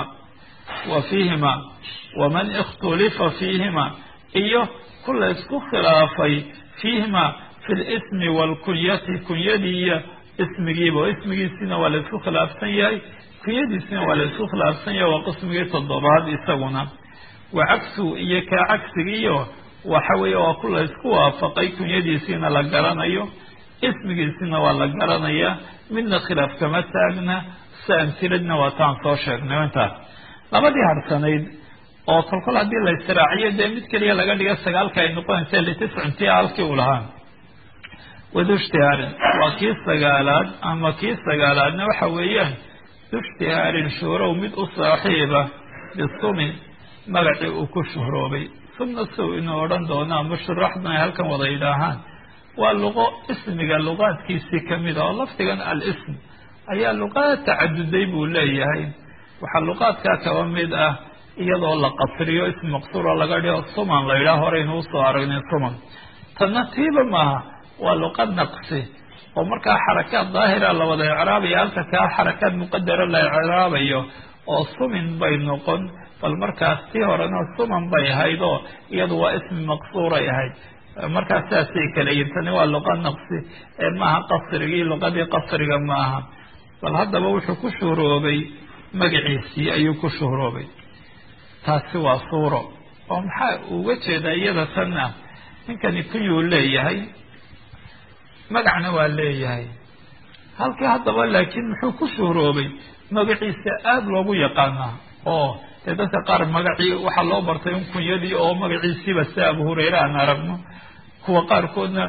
wa fiihima waman ikhtulifa fiihima iyo ku laysku khilaafay fiihima fi lismi waalkunyati kunyadii iyo ismigiiba oo ismigiisina waa laysku khilaafsan yahay kunyadiisina waa laysku khilaafsan yahay waa qismigii toddobaad isaguna wa cagsuhu iyo kaa cagsigiiyo waxa weeye waa ku laysku waafaqay kunyadiisiina la garanayo ismigiisina waa la garanayaa midna khilaaf kama taagna si amtiladna waa taan soo sheegnay intaas labadii harsanayd oo kolkol haddii la istiraaciyo dee mid keliya laga dhiga sagaalka ay noqonaysa litiscintii halkii uu lahaa wadushtihaarin waa kii sagaalaad ama kii sagaalaadna waxa weeyaan dushtihaarin shuhrow mid u saaxiiba bisumin magacii uu ku shuhroobay sumna sow inuu odhan doono ama shuraxduna ay halkan wada yidhaahaan waa luqo ismiga luqaadkiisii kamid a oo lafdigan al-ism ayaa luqaad tacaduday buu leeyahay waxaa luqaadkaa kaba mid ah iyadoo la qasriyo ism maqsuuro laga dhigo suman la yidhaah horeynu usoo aragnay suman tanna tiiba maaha waa luqad naqsi oo markaa xarakaad daahira la wada icraabayo halka kaa xarakaad muqadara la icraabayo oo sumin bay noqon bal markaas tii horena suman bay ahayd oo iyadu waa ismi maqsuuray ahayd markaas sidaasay kala yihin tani waa luqa naqsi ee maaha qasrigii luqadii qasriga maaha bal haddaba wuxuu ku shuhroobay magaciisii ayuu ku shuhroobay taasi waa suuro oo maxaa uga jeedaa iyada tanna ninkani kunyuu leeyahay magacna waa leeyahay halkii haddaba laakiin muxuu ku shuhroobay magaciisa aada loogu yaqaanaa oo dee dadka qaar magacii waxaa loo bartay in kunyadii oo magaciisiiba sida abu hureyre aan aragno kuwa qaarkoodna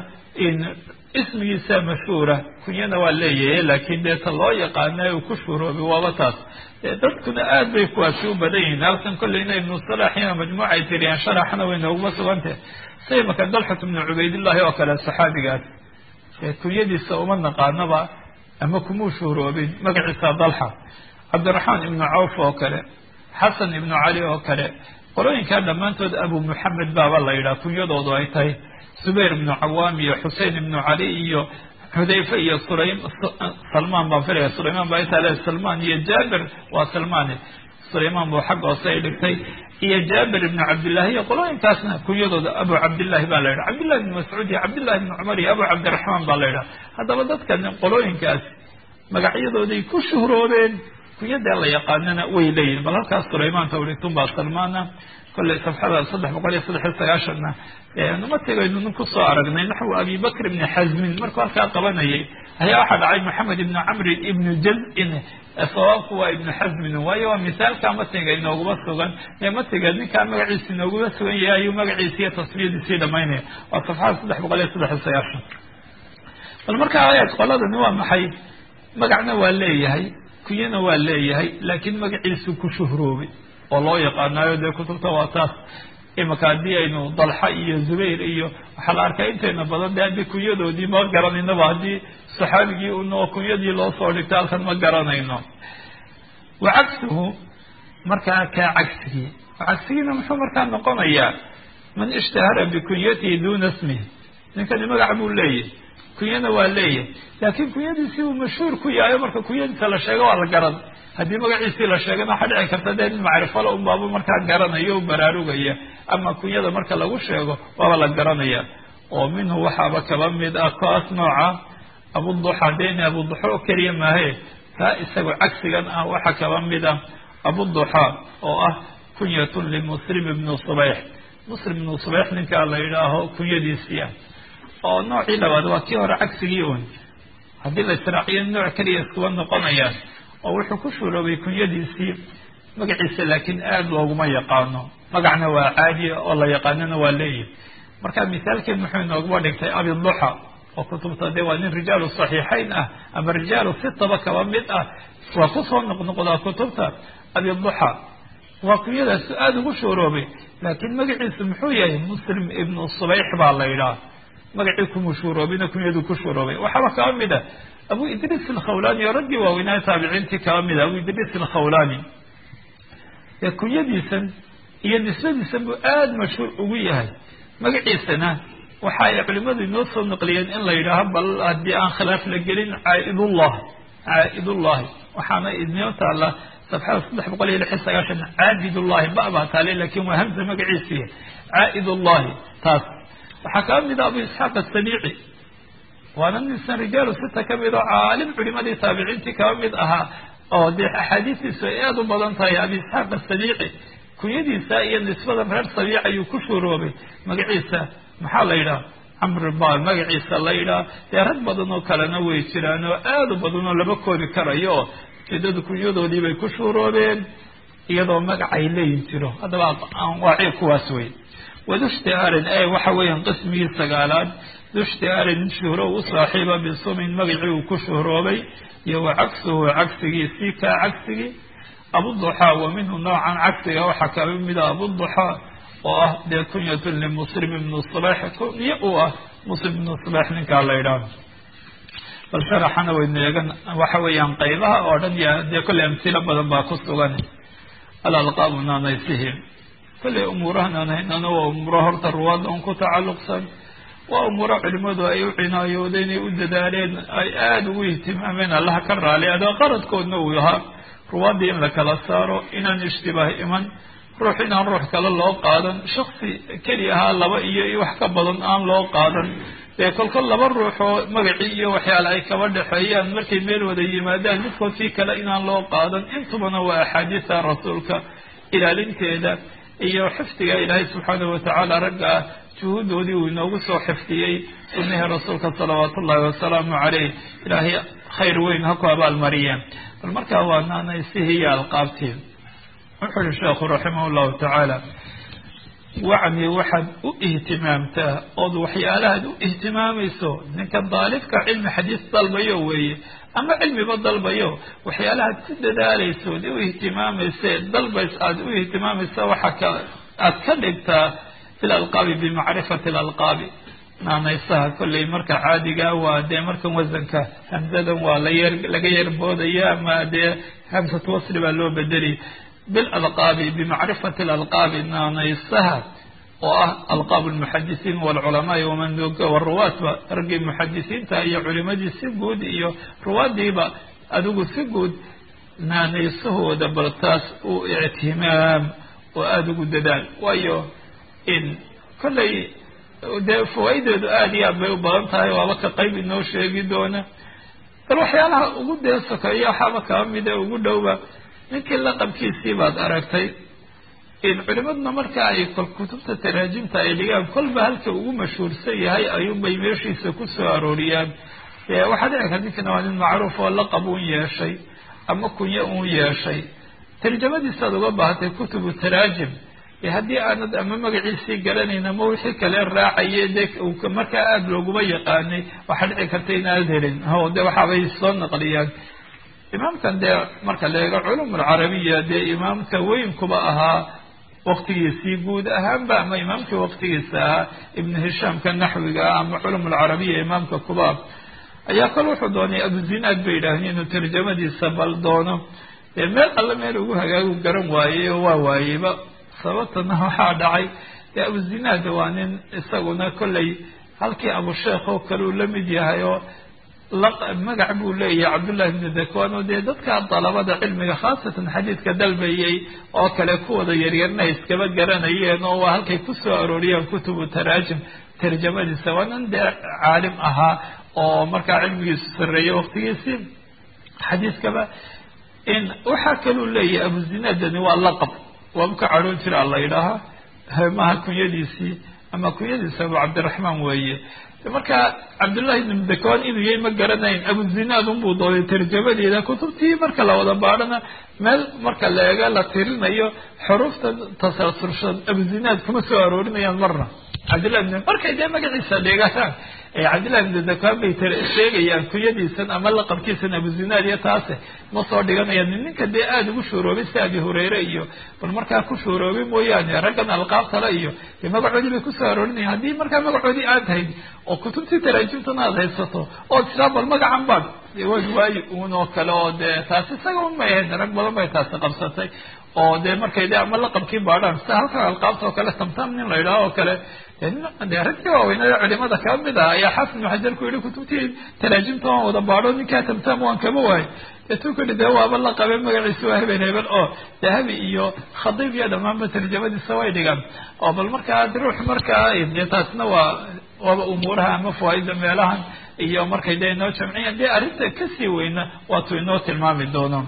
ismigiisa mashhuura kunyana waa leeyahay laakiin dee ta loo yaqaana uu ku shuhroobay waaba taas dadkuna aad bay kuwaasi u badan yihiin halkan kolleyna ibnu salaxina majmuuca ay tiriyaan sharaxna way nooguma sugantah say maka dalxat ibnu cubaydillahi oo kale saxaabigaas kunyadiisa uma naqaanaba ama kumuu shuhroobin magaciisa dalxa cabdiraxmaan ibnu cawf oo kale xasan ibnu cali oo kale qolooyinkaa dhammaantood abu muxamed baaba la yidhaha kunyadoodu ay tahay zubayr ibnu cawaam iyo xusein ibnu cali iyo xudayfe iyo sulaym salmaan baan filaya sulaymaan baa intaa le salmaan iyo jaabir waa salmaane sulaymaan buu xagga hoose ay dhigtay iyo jaabir ibnu cabdillahi iyo qolooyinkaasna kunyadooda abu cabdillahi baa la yidhaha cabdillahi ibnu mascuud iyo cabdillahi ibnu cumar iyo abu cabdiraxmaan baa la yidhaha haddaba dadkan qolooyinkaas magacyadooday ku shuhroobeen kunyadee la yaqaanana way leeyihin bal halkaas sulaymaan tawritun baa salmaana kolley safxada saddex boqol iyo saddex iyo sagaashanna numatigaynu nin kusoo aragnay naxwu abi bakr ibni xasmin markuu halkaa qabanayay ayaa waxaa dhacay maxamed ibnu camrin ibnu jazin sawaabku waa ibnu xasmin waayo waa misaalka matiga inooguma sugan ee matiga ninkaa magaciisa inooguma sugan yahay ayuu magaciisi iyo tasmiyadiisii dhamaynaya waa safxada saddex boqol iyo saddex iyo sagaashan bal markaa ayaad qoladani waa maxay magacna waa leeyahay kunyana waa leeyahay laakiin magaciisu ku shuhroobay oo loo yaqaanaayo dee kutubta waa taas imaka haddii aynu dalxa iyo zubayr iyo waxaa la arkaa intayna badan de haddii kunyadoodii ma garanaynaba haddii saxaabigii unoo kunyadii loo soo dhigto halkan ma garanayno wa cagsuhu markaa kaa cagsigii cagsigiina muxuu markaa noqonayaa man ishtahara bikunyatihi duuna smihi ninkani magac buu leeyahay kunyana waa leeyahay laakiin kunyadiisii uu mashhuur ku yahayo marka kunyadiisa la sheego waa la garan haddii magaciisii la sheegana waxaa dhici karta dee nin macrifala unbaaba markaa garanayo o baraarugaya ama kunyada marka lagu sheego waaba la garanaya oo minhu waxaaba kaba mid ah kaas nooca abuduxa deni abuduxa oo keliya maahe kaa isagoo cagsigan ah waxaa kaba mid ah abuduxa oo ah kunyatun limuslim ibnu subayx muslim ibnu subayx ninkaa la yidhaaho kunyadiisii ah oo noocii labaad waa kii hore cagsigii un haddii la israaciyo nooc keliya iskuba noqonayaan oo wuxuu ku shuuroobay kunyadiisii magaciisa laakiin aada looguma yaqaano magacna waa caadiya oo la yaqaanona waa leeyihi marka misaalkeen muxuu inooguma dhigtay abiduxa oo kutubta dee waa nin rijaalu saxiixayn ah ama rijaalu sitaba kaba mid ah waa kusoo noqnoqdaa kutubta abiduxa waa kunyadaasu aada ugu shuuroobay laakiin magaciisu muxuu yahay muslim ibnu subayx baa la yidhaha magacii kuma shuuroobina kunyadu ku shuuroobay waxaaba kaba mid ah abu idriis alkhawlani oo raggii waaweynaa taabiciintii kaba mid ah abu idriis alkhawlani dee kunyadiisan iyo nisbadiisan buu aada mashhuur ugu yahay magaciisana waxa ay culimadu inoo soo naqliyeen in la yidhaaho bal haddii aan khilaaf la gelin caaidullah caa'idullahi waxaana idnoo taala safxada saddex boqol iyo lix iyo sagaashan caabidullahi ba baa taale lakin waa hamza magaciisiiy caa'idullahi taas waxaa kaba mid ah abu isxaaq asaniici waana ninsan rijaalu sita ka mid oo caalim culimadii taabiciintii kaba mid ahaa oo dee axaadiistiisu ay aada u badan tahay abi isxaaq asaniici kunyadiisa iyo nisbadan reer sabiic ayuu ku shuuroobay magaciisa maxaa la yidhaha camr ba magaciisa la yidhaha dee rag badan oo kalena way jiraan oo aada u badan oo laba koodi karayo oo ujeedadu kunyadoodii bay ku shuuroobeen iyadoo magacay leeyin jiro haddaba anwaaci kuwaas wey wadushtiaarin e waxa weeyaan qismigii sagaalaad dushtiaarin shuhro u saaxiiba bisumin magacii uu ku shuhroobay iyo wa cagsuhu cagsigiisii kaa cagsigii abuduxaa wa minhu noocan cagsiga waxaa kaba mida abuduxaa oo ah dee kunyatun limuslim ibnu subax kunyo uu ah muslim ibnu subax ninkaa la yidhaaho bal sharaxana waynu eegan waxa weeyaan qaybaha oo dhan ya dee kolley amsilo badan baa ku sugan alalqaabu naanaysihim kolley umuuraha naanaynana waa umuuro horta ruwaadda un ku tacalluqsan waa umuuro culimadu ay u cinaayoodeen ay u dadaaleen ay aada ugu ihtimaameen allaha ka raali adoo qaradkoodna uu ahaa ruwaaddii in la kala saaro inaan ishtibaah iman ruux inaan ruux kale loo qaadan shaksi keli ahaa laba iyo wax ka badan aan loo qaadan dee kolkol laba ruux oo magacii iyo waxyaale ay kaba dhexeeyaan markay meel wada yimaadaan midkood kii kale inaan loo qaadan intubana waa axaadiisa rasuulka ilaalinteeda iyo xifdiga ilaahay subxaanahu watacaala ragga ah juhuudoodii uu inoogu soo xifdiyey sunnihii rasuulka salawaatu ullahi wasalaamu caleyh ilaahay khayr weyn ha ku abaalmariyeen bal markaa waa naanaysihii iyo alqaabtii wuxuu uhi sheekhu raximah llahu tacaala wacni waxaad u ihtimaamtaa ood waxyaalahaad u ihtimaamayso ninka daalibka cilmi xadiis dalbayo weeye ama cilmiba dalbayo waxyaalahaad ku dadaalayso od u ihtimaamayse dalbays aada u ihtimaamaysa waxa ka aad ka dhigtaa fi lalqaabi bimacrifati lalqaabi naanaysaha kolley marka caadiga waa dee markan wasanka hamsadan waa layer laga yarboodaya ama dee hamsatu wasli baa loo bedeli bilalqaabi bimacrifati alalqaabi naanaysaha oo ah alqaab lmuxadisiin walculamaai waman waruwaatba raggii muxadisiinta iyo culimadii si guud iyo ruwaadiiba adigu si guud naanaysahooda bal taas u ictimaam oo aada ugu dadaal waayo in kolley dee fawaa'ideedu aada iyo aad bay u badan tahay waaba ka qayb inoo sheegi doona bal waxyaalaha ugu dee sokeeya waxaaba kaba mida ugu dhowba ninkii laqabkiisii baad aragtay in culimaduna marka ay kol kutubta taraajimta ay dhigaan kolba halka ugu mashhuursan yahay ayuunbay meeshiisa ku soo arooriyaan waxaa dhici karta ninkana waa nin macruuf oo laqab uun yeeshay ama kunyo uun yeeshay tarjamadiisaad uga baahatay kutubu taraajim haddii aanad ama magaciisii garanayn ama wixii kale raacaye dee markaa aada looguma yaqaanay waxaa dhici karta inaad helin o de waxaabay soo naqliyaan imaamkan dee marka la eego culum alcarabiya dee imaamka weynkuba ahaa waktigiisii guud ahaanba ama imaamkii waktigiisa ahaa ibnu hishaamka naxwiga ah ama culum alcarabiya imaamka kubaab ayaa kol wuxuu doonay abuzinaad bay yidhaaheen inuu tarjamadiisa bal doono dee meel alle meel ugu hagaagu garan waayey oo waa waayeyba sababtana waxaa dhacay dee abuzinaad waa nin isaguna kolley halkii abusheekh oo kale uu la mid yahay oo magac buu leeyahay cabdullahi ibnu dakwan oo dee dadka dalabada cilmiga khaasatan xadiidka dalbayay oo kale kuwada yaryarna iskaba garanayeen oo waa halkay kusoo arooriyeen kutubu taraajim tarjamadiisa waa nin dee caalim ahaa oo markaa cilmigiisu sarreeyay waktigiisii xadiiskaba in waxaa kaluu leeyahay abuzinaadani waa laqab waaba ka cadhoon jira la yidhaahaa maha kunyadiisii ama kunyadiisa abu cabdiraxmaan weeye marka cabdullahi ibn dakwaan inuu yahay ma garanayn abuzinaad unbuu dooday tarjamadeeda kutubtii marka la wada baadhana meel marka la eega la tirinayo xuruufta tasalsulshan abuzinaad kuma soo aroorinayaan marna cabdillahi ibn markay dee magaciisa dhigataan cabdillahi ibn dakwaan bay sheegayaan kunyadiisan ama laqabkiisan abuzinaad iyo taase ma soo dhiganayaan ninka dee aada ugu shuuroobay sida abi hureyre iyo bal markaa ku shuuroobay mooyaane raggan alqaabtale iyo dee magacoodii bay kusoo aroorinayan haddii markaa magacoodii aad hayd oo kutubtii taraajimtana aad haysato oo tiraa bal magacan baad waad waayi uun oo kale oo dee taasi isaga un may ahayd rag badan bay taasi qabsatay oo dee markay de ama laqabkii baadhaan sida halka alqaabta oo kale tamtam nin la yidhaho oo kale de raggii waaweynada culimada ka mid ah ayaa xaafid ibnu xajar ku yihi kutubtii taraajimta waan wada baadho ninkaa tamtam waan kaba waayo deetuu ku yihi dee waaba la qabe magaciisa waa hebel hebel oo dahabi iyo khadiib iyo dhamaanba tarjamadiisa way dhigaan oo bal markaa ruux markaa dee taasna waa waaba umuuraha ama fawaaida meelahan iyo markay dee inoo jamciyaan dee arrinta kasii weyna waatuu inoo tilmaami doono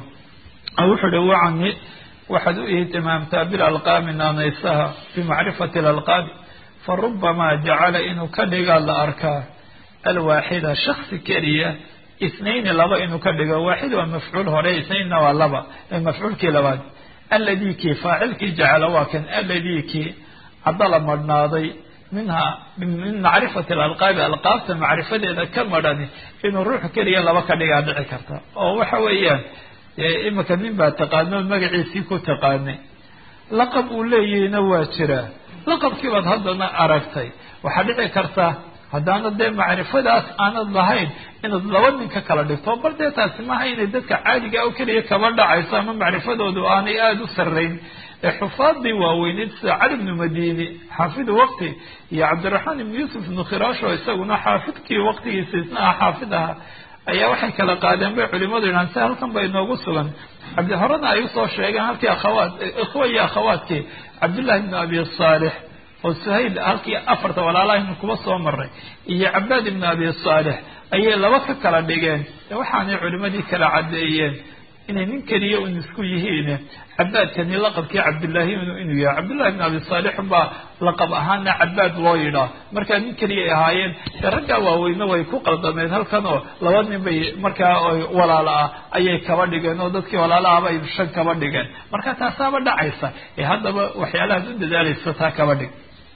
wuxuu hi wacani waxaad u ihtimaamtaa bilalqaami naanaysaha bimacrifati alalqaabi farubama jacala inuu ka dhigaa la arkaa alwaaxida shaksi keliya isnayni laba inuu ka dhigo waaxid waa mafcuul hore isnaynna waa laba mafcuulkii labaad alladii kii faacilkii jacala waa kan alladii kii cadala madhnaaday minha min macrifati alalqaabi alqaabta macrifadeeda ka madhani inuu ruux keliya laba ka dhigaa dhici karta oo waxa weeyaan imika nin baa taqaano magaciisii ku taqaanay laqab uu leeyahayna waa jiraa laqabkii baad haddana aragtay waxaa dhici karta haddaana dee macrifadaas aanad lahayn inaad laba nin ka kala dhigto bal dee taasi maaha inay dadka caadiga oo keliya kaba dhacayso ama macrifadoodu aanay aada u sarrayn ee xufaadii waaweyneyd sida cali bnu madini xaafidu waqti iyo cabdiraxmaan ibnu yuusuf ibnu khiraasho isaguna xaafidkii waqtigiisa isna ah xaafid aha ayaa waxay kala qaadeen bay culimadu yidhahan si halkan bay inoogu sugan cabdi horena ay usoo sheegeen halkii akhawaat ikhwa iyo akhawaadkii cabdullahi ibnu abi saalix oo suhayl halkii afarta walaalahaynu kuba soo maray iyo cabaad ibnu abi saalix ayay laba ka kala dhigeen waxaanay culimadii kala caddeeyeen inay nin keliya un isku yihiin cabaadkani laqabkii cabdullaahi inuu yahay cabdullahi ibn abi saalix baa laqab ahaana cabaad loo yidhaa markaa nin keliyay ahaayeen dee raggaa waaweyne way ku qaldameed halkan oo laba nin bay markaa walaalo ah ayay kaba dhigeen oo dadkii walaalaha bay shan kaba dhigeen marka taasaaba dhacaysa ee haddaba waxyaalahaad u dadaalaysa taa kaba dhig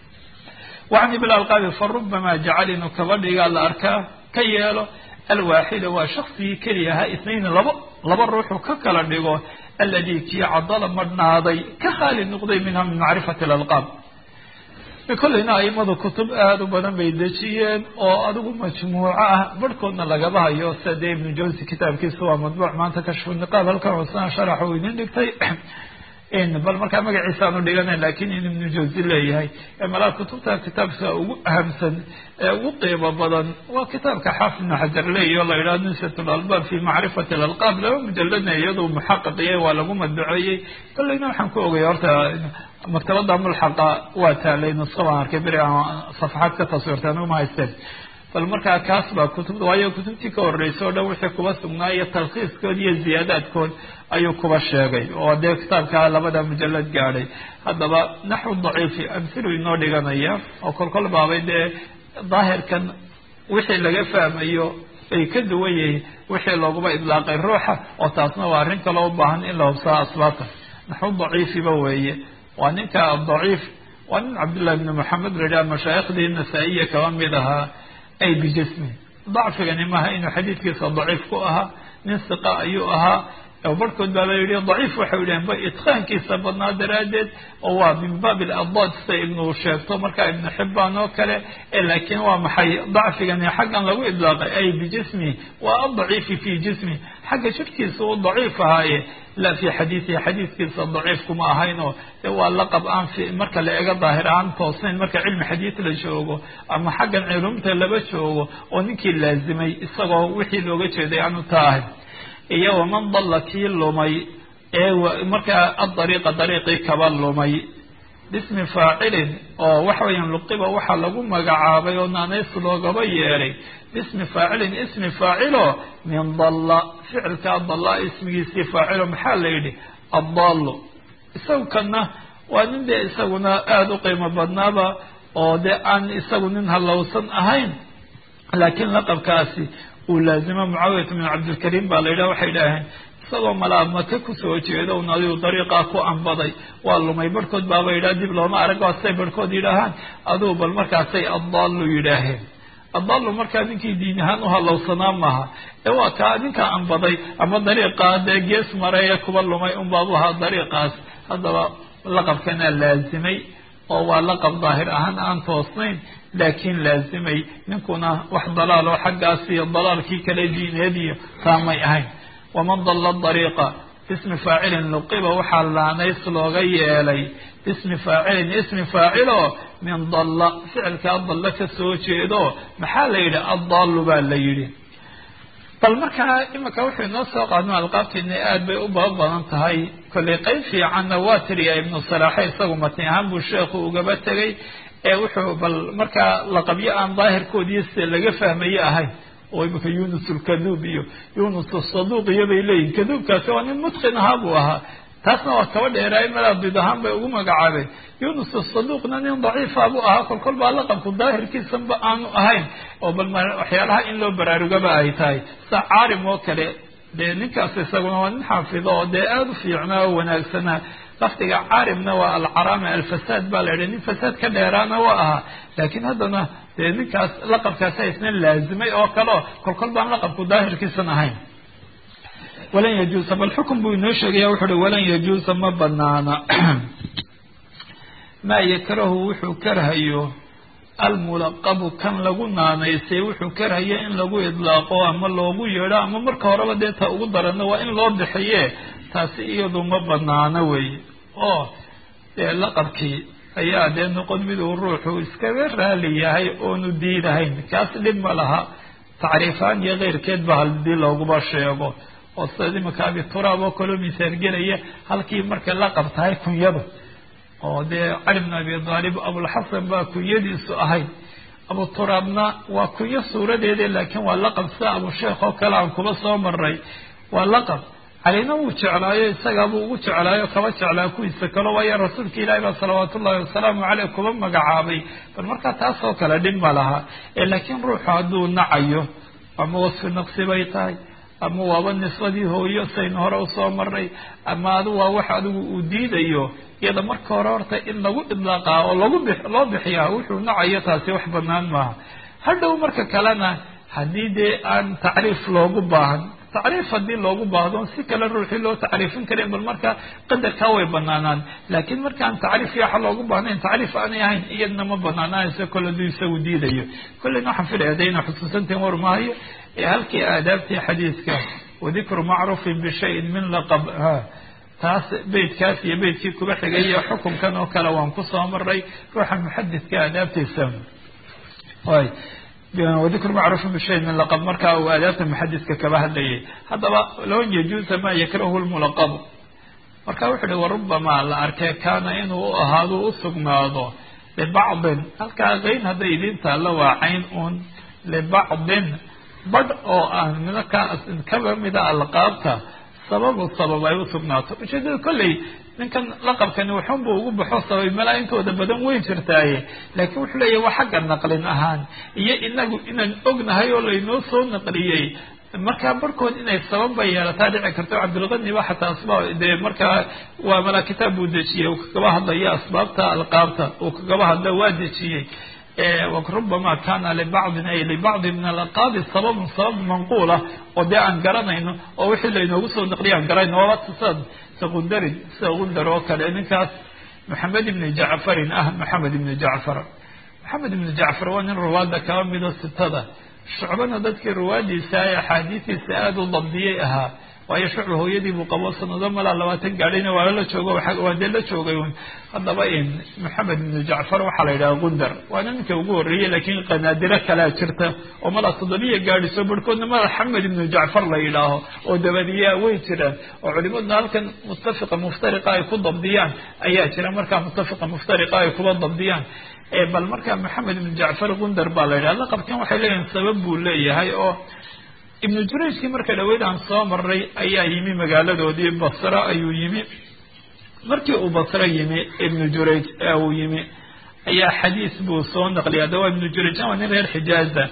wacni bilalqaabi farubama jacal inuu kaba dhigaa la arkaa ka yeelo alwaaxida waa shaksigii keliya ahaa isnayn labo laba ruuxu ka kala dhigo alladii kii cadala madhnaaday ka khaali noqday minha min macrifati alalqaab kolleyna aimadu kutub aada u badan bay dejiyeen oo adigu majmuuco ah barhkoodna lagaba hayo sida dee ibnu jawsi kitaabkiisa waa madbuuc maanta kashfu niqaab halkan cusaan sharax uu idin dhigtay bal markaa magaciisa aanu dhigana lakin in ibnu jawsi leeyahay malaa kutubta kitaabka ugu ahamsan ee ugu qiimo badan waa kitaabka xaafid ibnu xajar leeyahy o la yidhaha nusat lalbaab fi macrifati alalqaab laba mujaladna iyadu muxaqiqiye waa lagu madbuceeyey kolleyna waxaan ku ogay horta maktabada mulxaqa waa taalay nuska baan arkay beri safaxaad ka taswirta anigu ma haysteen bal markaa kaas baa kutubta waayo kutubtii ka horreysay o dhan wixii kuba sugnaa iyo talkhiiskood iyo ziyaadaadkood ayuu kuba sheegay oo dee kitaabka labada mujalad gaadhay haddaba naxwu daciifi amhilu inoo dhiganaya oo kolkol baabay dee daahirkan wixii laga fahmayo ay ka duwan yihiin wixii looguma idlaaqay ruuxa oo taasna waa arrin kaloo u baahan in la hubsaa asbaabta naxwu daciifiba weeye waa ninka daciif waa nin cabdullahi bni moxamed la yidhaha mashaayikhdii nasaa-iya kaba mid ahaa ay bijismi dacfigani maaha inuu xadiidkiisa daciif ku ahaa nin siqa ayuu ahaa barhkood baa la yihi daciif waxay yidhaheen ba itqaankiisa badnaa daraaddeed oo waa min baab iladad sida ibnu sheegto markaa ibnu xibaan oo kale laakiin waa maxay dacfigani xaggan lagu idlaaqay ay bijismi waa adaciifi fi jismi xagga jirkiisa uu daciif ahaaye la fi xadiidihi xadiidkiisa daciif kuma ahaynoo waa laqab aan marka la ega daahir aan toosnayn marka cilmi xadiid la joogo ama xaggan culumta laba joogo oo ninkii laazimay isagoo wixii looga jeeday aanu taa ahayn iyo waman dalla kii lumay ee markaa adariiqa dariiqii kaba lumay bismi faacilin oo waxa weeyaan luqiba waxaa lagu magacaabay oo naanays loogaba yeelay bismi faacilin ismi faacilo min dalla ficilkaa dalla ismigiisii faacilo maxaa la yidhi addaallu isagu kana waa nin dee isaguna aada u qiimo badnaaba oo dee aan isagu nin halowsan ahayn laakiin laqabkaasi uu laazimo mucaawiyat bin cabdilkariim baa la yidhaha waxay idhaaheen isagoo malaa maka kusoo jeedo un adigu dariiqaa ku anbaday waa lumay barhkood baaba yidhaha dib looma arag waa say barhkood yidhaahaan adugu bal markaasay addaallu yidhaaheen addaallu markaa ninkii diin ahaan u halowsanaa maaha ee waa kaa ninkaa anbaday ama dariiqaa dee gees maray ee kuba lumay unbaabu ahaa dariiqaas haddaba laqabkanaa laazimay oo waa laqab daahir ahaan aan toosnayn laakiin laazimay ninkuna wax dalaal oo xaggaas iyo dalaalkii kale diineed iyo taamay ahayn waman dalla dariiqa ismi faacilin luqiba waxaa laanays looga yeelay ismi faacilin ismi faacilo min dalla ficilkaa dalla ka soo jeedo maxaa la yidhi addaallu baa la yidhi bal markaa imika wuxuu inoo soo qaadno alqaabteena aad bay u baba badan tahay kollay qeyb fiicanna waa tiriya ibnu salaaxe isagu matni ahaan buu sheekhu ugaba tegay ee wuxuu bal markaa laqabyo aan daahirkoodii sida laga fahmaye ahayn oo imika yunus alkaduub iyo yunus asaduuq iyo bay leeyihin kaduubkaasi waa nin mutqin ahaa buu ahaa taasna waa kaba dheeraay malaabid ahaan bay ugu magacaabeen yunus asaduuqna nin daciifa buu ahaa kolkol baa laqabku daahirkiisanba aanu ahayn oo bal waxyaalaha in loo baraarugaba ay tahay sa caarim oo kale dee ninkaas isaguna waa nin xaafido oo dee aada u fiicnaa oo wanaagsanaa lafdiga caarimna waa alcaraama alfasaad baa la yidhi nin fasaad ka dheeraana waa ahaa laakiin haddana dee ninkaas laqabkaasa isna laazimay oo kaleo kolkol baan laqabku daahirkiisan ahayn walan yajuusa bal xukun buu inoo sheegaya wuxu uhi walan yajuusa ma banaana maa yakrahu wuxuu karhayo almulaqabu kan lagu naanaysay wuxuu karhayo in lagu idlaaqo ama loogu yeedho ama marka horeba dee ta ugu darano waa in loo bixiye taasi iyadu ma banaano weeye oo dee laqabkii ayaa dee noqon miduu ruuxu iskaga raali yahay oonu diidahayn kaas dhib ma laha tacriifaan iyo keyrkeed ba hadii looguba sheego oo sida imika abituraab oo kaloo misaal gelaya halkii markay laqab tahay kunyada oo dee cali bn abi aalib abulxasan baa kunyadiisu ahayd abuturaabna waa kunyo suuradeeda laakiin waa laqab sida abusheekh oo kale aan kuba soo maray waa laqab calina wuu jeclaayo isagaabuu ugu jeclaayo kaba jeclaa kuwiisa kalo waayo rasuulka ilaahi baa salawaat ullahi wasalaamu caleyh kuba magacaabay bal markaa taasoo kale dhib ma laha ee laakiin ruuxu hadduu nacayo ama wasfi naqsi bay tahay ama waaba nisbadii hooyo saynu hore usoo maray ama adu waa wax adigu uu diidayo iyada marka hore horta in lagu idlaaqaa oo lagu bi loo bixiyaa wuxuu nacayo taasi wax banaan maaha hadhow marka kalena haddii dee aan tacriif loogu baahan tacriif haddii loogu baahdo si kale ruuxii loo tacriifin karin bal marka qadarkaa way banaanaan laakiin markaan tacriif yaxa loogu baahnayn tacriif aanay ahayn iyadna ma banaanaanayso kole aduu isagu diidayo kolleyna waxaan filaya de ina xusuusantiin war maayo ee halkii aadaabtii xadiiska wadikru macruufin bishayin min laqab taas beytkaas iyo beytkii kuba xigay iyo xukunkan oo kale waan kusoo maray ruuxa muxadidka aadaabtiisa y wadikru macruufin bishayin min laqab markaa uu aadaabta muxadidka kaba hadlayay haddaba loan yajuusa ma yakrahu lmulaqabu marka wuxu uhi warubama la arkee kaana inuu u ahaado usugnaado libacdin halkaa qayn hadday idin taalla waa cayn un libacdin badh oo ah markaa kaba mida alqaabta sababu sabab ay usugnaato ujeedada kolley ninkan laqabkani waxunbu ugu baxo sabay malaa intooda badan weyn jirtaaye laakiin wuxuu leeyahy waa xagga naqlin ahaan iyo inagu inaan ognahay oo laynoo soo naqliyey markaa barhkood inay sababba yeelataa dhici karto cabdilqani ba xataa asbaab dee markaa waa malaa kitaab buu dejiyey uu kagaba hadlaya asbaabta alqaabta uu kagaba hadla waa dejiyey rubama kana libacdin ay libacdi min alaqaabi sababun sabab manquula oo dee aan garanayno oo wixii laynoogu soo naqliya aan garanayno waaba sida sekundarin sida gundar oo kale ninkaas maxamed ibni jacfarin ah maxamed ibni jacfar maxamed ibni jacfar waa nin ruwaada kaba mido sitada shucbana dadkii ruwaadiisa ee axaadiistiisa aada u dabdiyey ahaa waayo shucba hooyadii buu qabo sanado malaa labaatan gaadhayna waa la joogo waa dee la joogay un haddaba in maxamed ibnu jacfar waxaa la yidhaha gundar waana ninka ugu horreeyey laakiin qanaadiro kalea jirta oo malaa toddobiya gaadhiso barhkoodna mala xamed ibnu jacfar la yidhaaho oo dabadiyaa way jiraan oo culimaduna halkan muttafiqa muftariqa ay ku dabdiyaan ayaa jira markaa muttafiqa muftariqa ay kuba dabdiyaan bal marka maxamed ibnu jacfar gundar baa la yidhaha laqabkan waxay leeyihin sabab buu leeyahay oo ibnu jurayjkii marka dhaweyd aan soo maray ayaa yimi magaaladoodii basra ayuu yimi markii uu basro yimi ibnu jurayj uu yimi ayaa xadiis buu soo naqliya de waa ibnu jurayjan waa nin reer xijaaza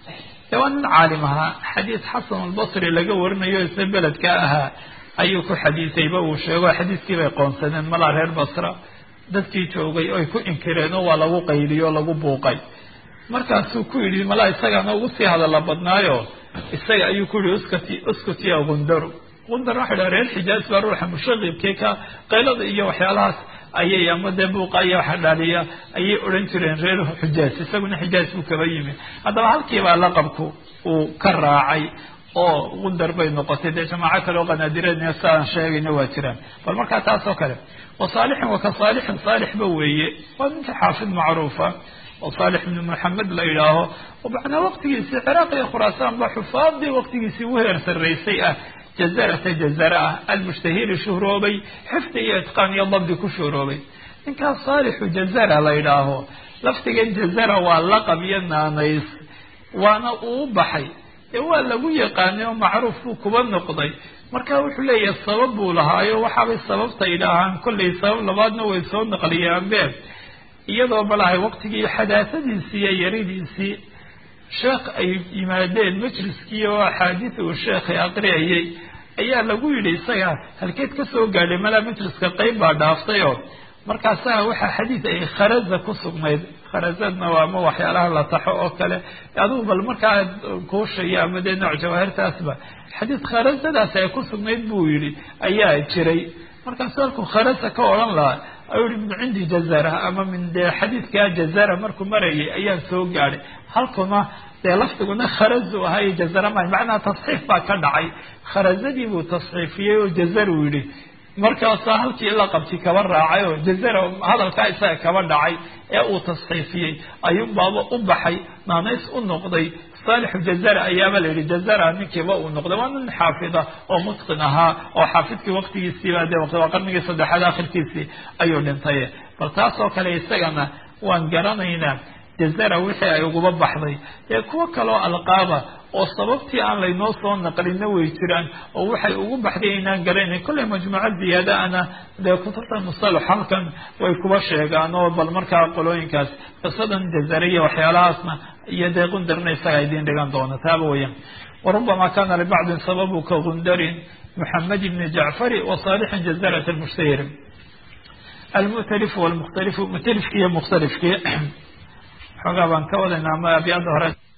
de waa nin caalim ahaa xadiis xasan albasri laga warinayo isla beledka ahaa ayuu ku xadiisayba uu sheego xadiiskii bay qoonsadeen malaa reer basra dadkii joogay oy ku inkireen oo waa lagu qayliyo o lagu buuqay markaasuu ku yidhi malaa isagaana ugu sii hadalla badnaayo isaga ayuu ku yihi uskati uskutiya gundaru gundar waxa dhaha reer xijaaz baa ruuxa mushaqibkii ka qaylada iyo waxyaalahaas ayay ama dee buuqa iyo waxa dhaaliya ayay odhan jireen reer xijaaz isaguna xijaaz buu kaba yimi haddaba halkiibaa laqabku uu ka raacay oo gundar bay noqotay dee jamaaco kale oo qanaadireedna si aan sheegayna waa jiraan bal markaa taas oo kale wa saalixin wa ka saalixin saalixba weeye waa ninka xaafid macruufa oo saalix ibnu maxamed la yidhaaho macnaa waqtigiisii ciraaq iyo khuraasaan ba xufaadii waqtigiisii u heer sarraysay ah jazarata jazara ah almushtahiri shuhroobay xifdi iyo itqaan iyo dabdi ku shuhroobay ninkaas saalixu jazara la yidhaaho laftigan jazara waa laqab iyo naanays waana uu baxay ee waa lagu yaqaanay oo macruuf buu kuba noqday marka wuxuu leeyahay sabab buu lahaayo waxaabay sababta idhaahaan kollay sabab labaadna way soo naqliyaanbe iyadoo balahay waqtigii xadaasadiisii iyo yaridiisii sheekh ay yimaadeen majliskii oo axaadiis uu sheekhay aqriyayay ayaa lagu yidhi isaga halkeed ka soo gaadhay malaa majliska qeyb baa dhaaftayoo markaasaa waxaa xadiis ay kharaza ku sugnayd kharazadna waa ama waxyaalaha la taxo oo kale adugu bal markaa kuushayo ama dee nooc jawaahirtaasba xadiis kharazadaas ay ku sugnayd buu yidhi ayaa jiray markaasu halkuu kharaza ka odhan lahaa ayuu yihi min cindi jazara ama min dee xadiidkaa jazara markuu marayay ayaan soo gaadhay halkuna dee lafdiguna kharazu ahaa iyo jazara ma macnaha tasxiif baa ka dhacay kharazadii buu tasxiifiyey oo jazaru yidhi markaasaa halkii la qabti kaba raacay oo jazara hadalkaa isaga kaba dhacay ee uu tasxiifiyey ayuunbaaba u baxay naanays u noqday saalixu jazara ayaaba la yidhi jazara ninkiiba uu noqday waa nin xaafida oo mutqin ahaa oo xaafidkii waqtigiisiiba dee waa qarnigii saddexaad akhirkiisii ayuu dhintay bal taas oo kale isagana waan garanaynaa jazara wixii ay uguba baxday ee kuwo kaloo alqaaba oo sababtii aan laynoo soo naqlinna way jiraan oo waxay ugu baxday inaan garanayn kollay majmuuco ziyaadaana dee kutubta musalax halkan way kuba sheegaan oo bal markaa qolooyinkaas qisadan jazara iyo waxyaalahaasna iyo dee qundarna isaga idiin dhigan doona taaba weyaan warubama kana libacdin sababu ka gundarin muxamed ibni jacfari wa saalixin jazarat almushtahir almu'talifu walmukhtalifu mu'talifkii iyo mukhtalifkii xoogaa baan ka wadaynaa ama abyaada hore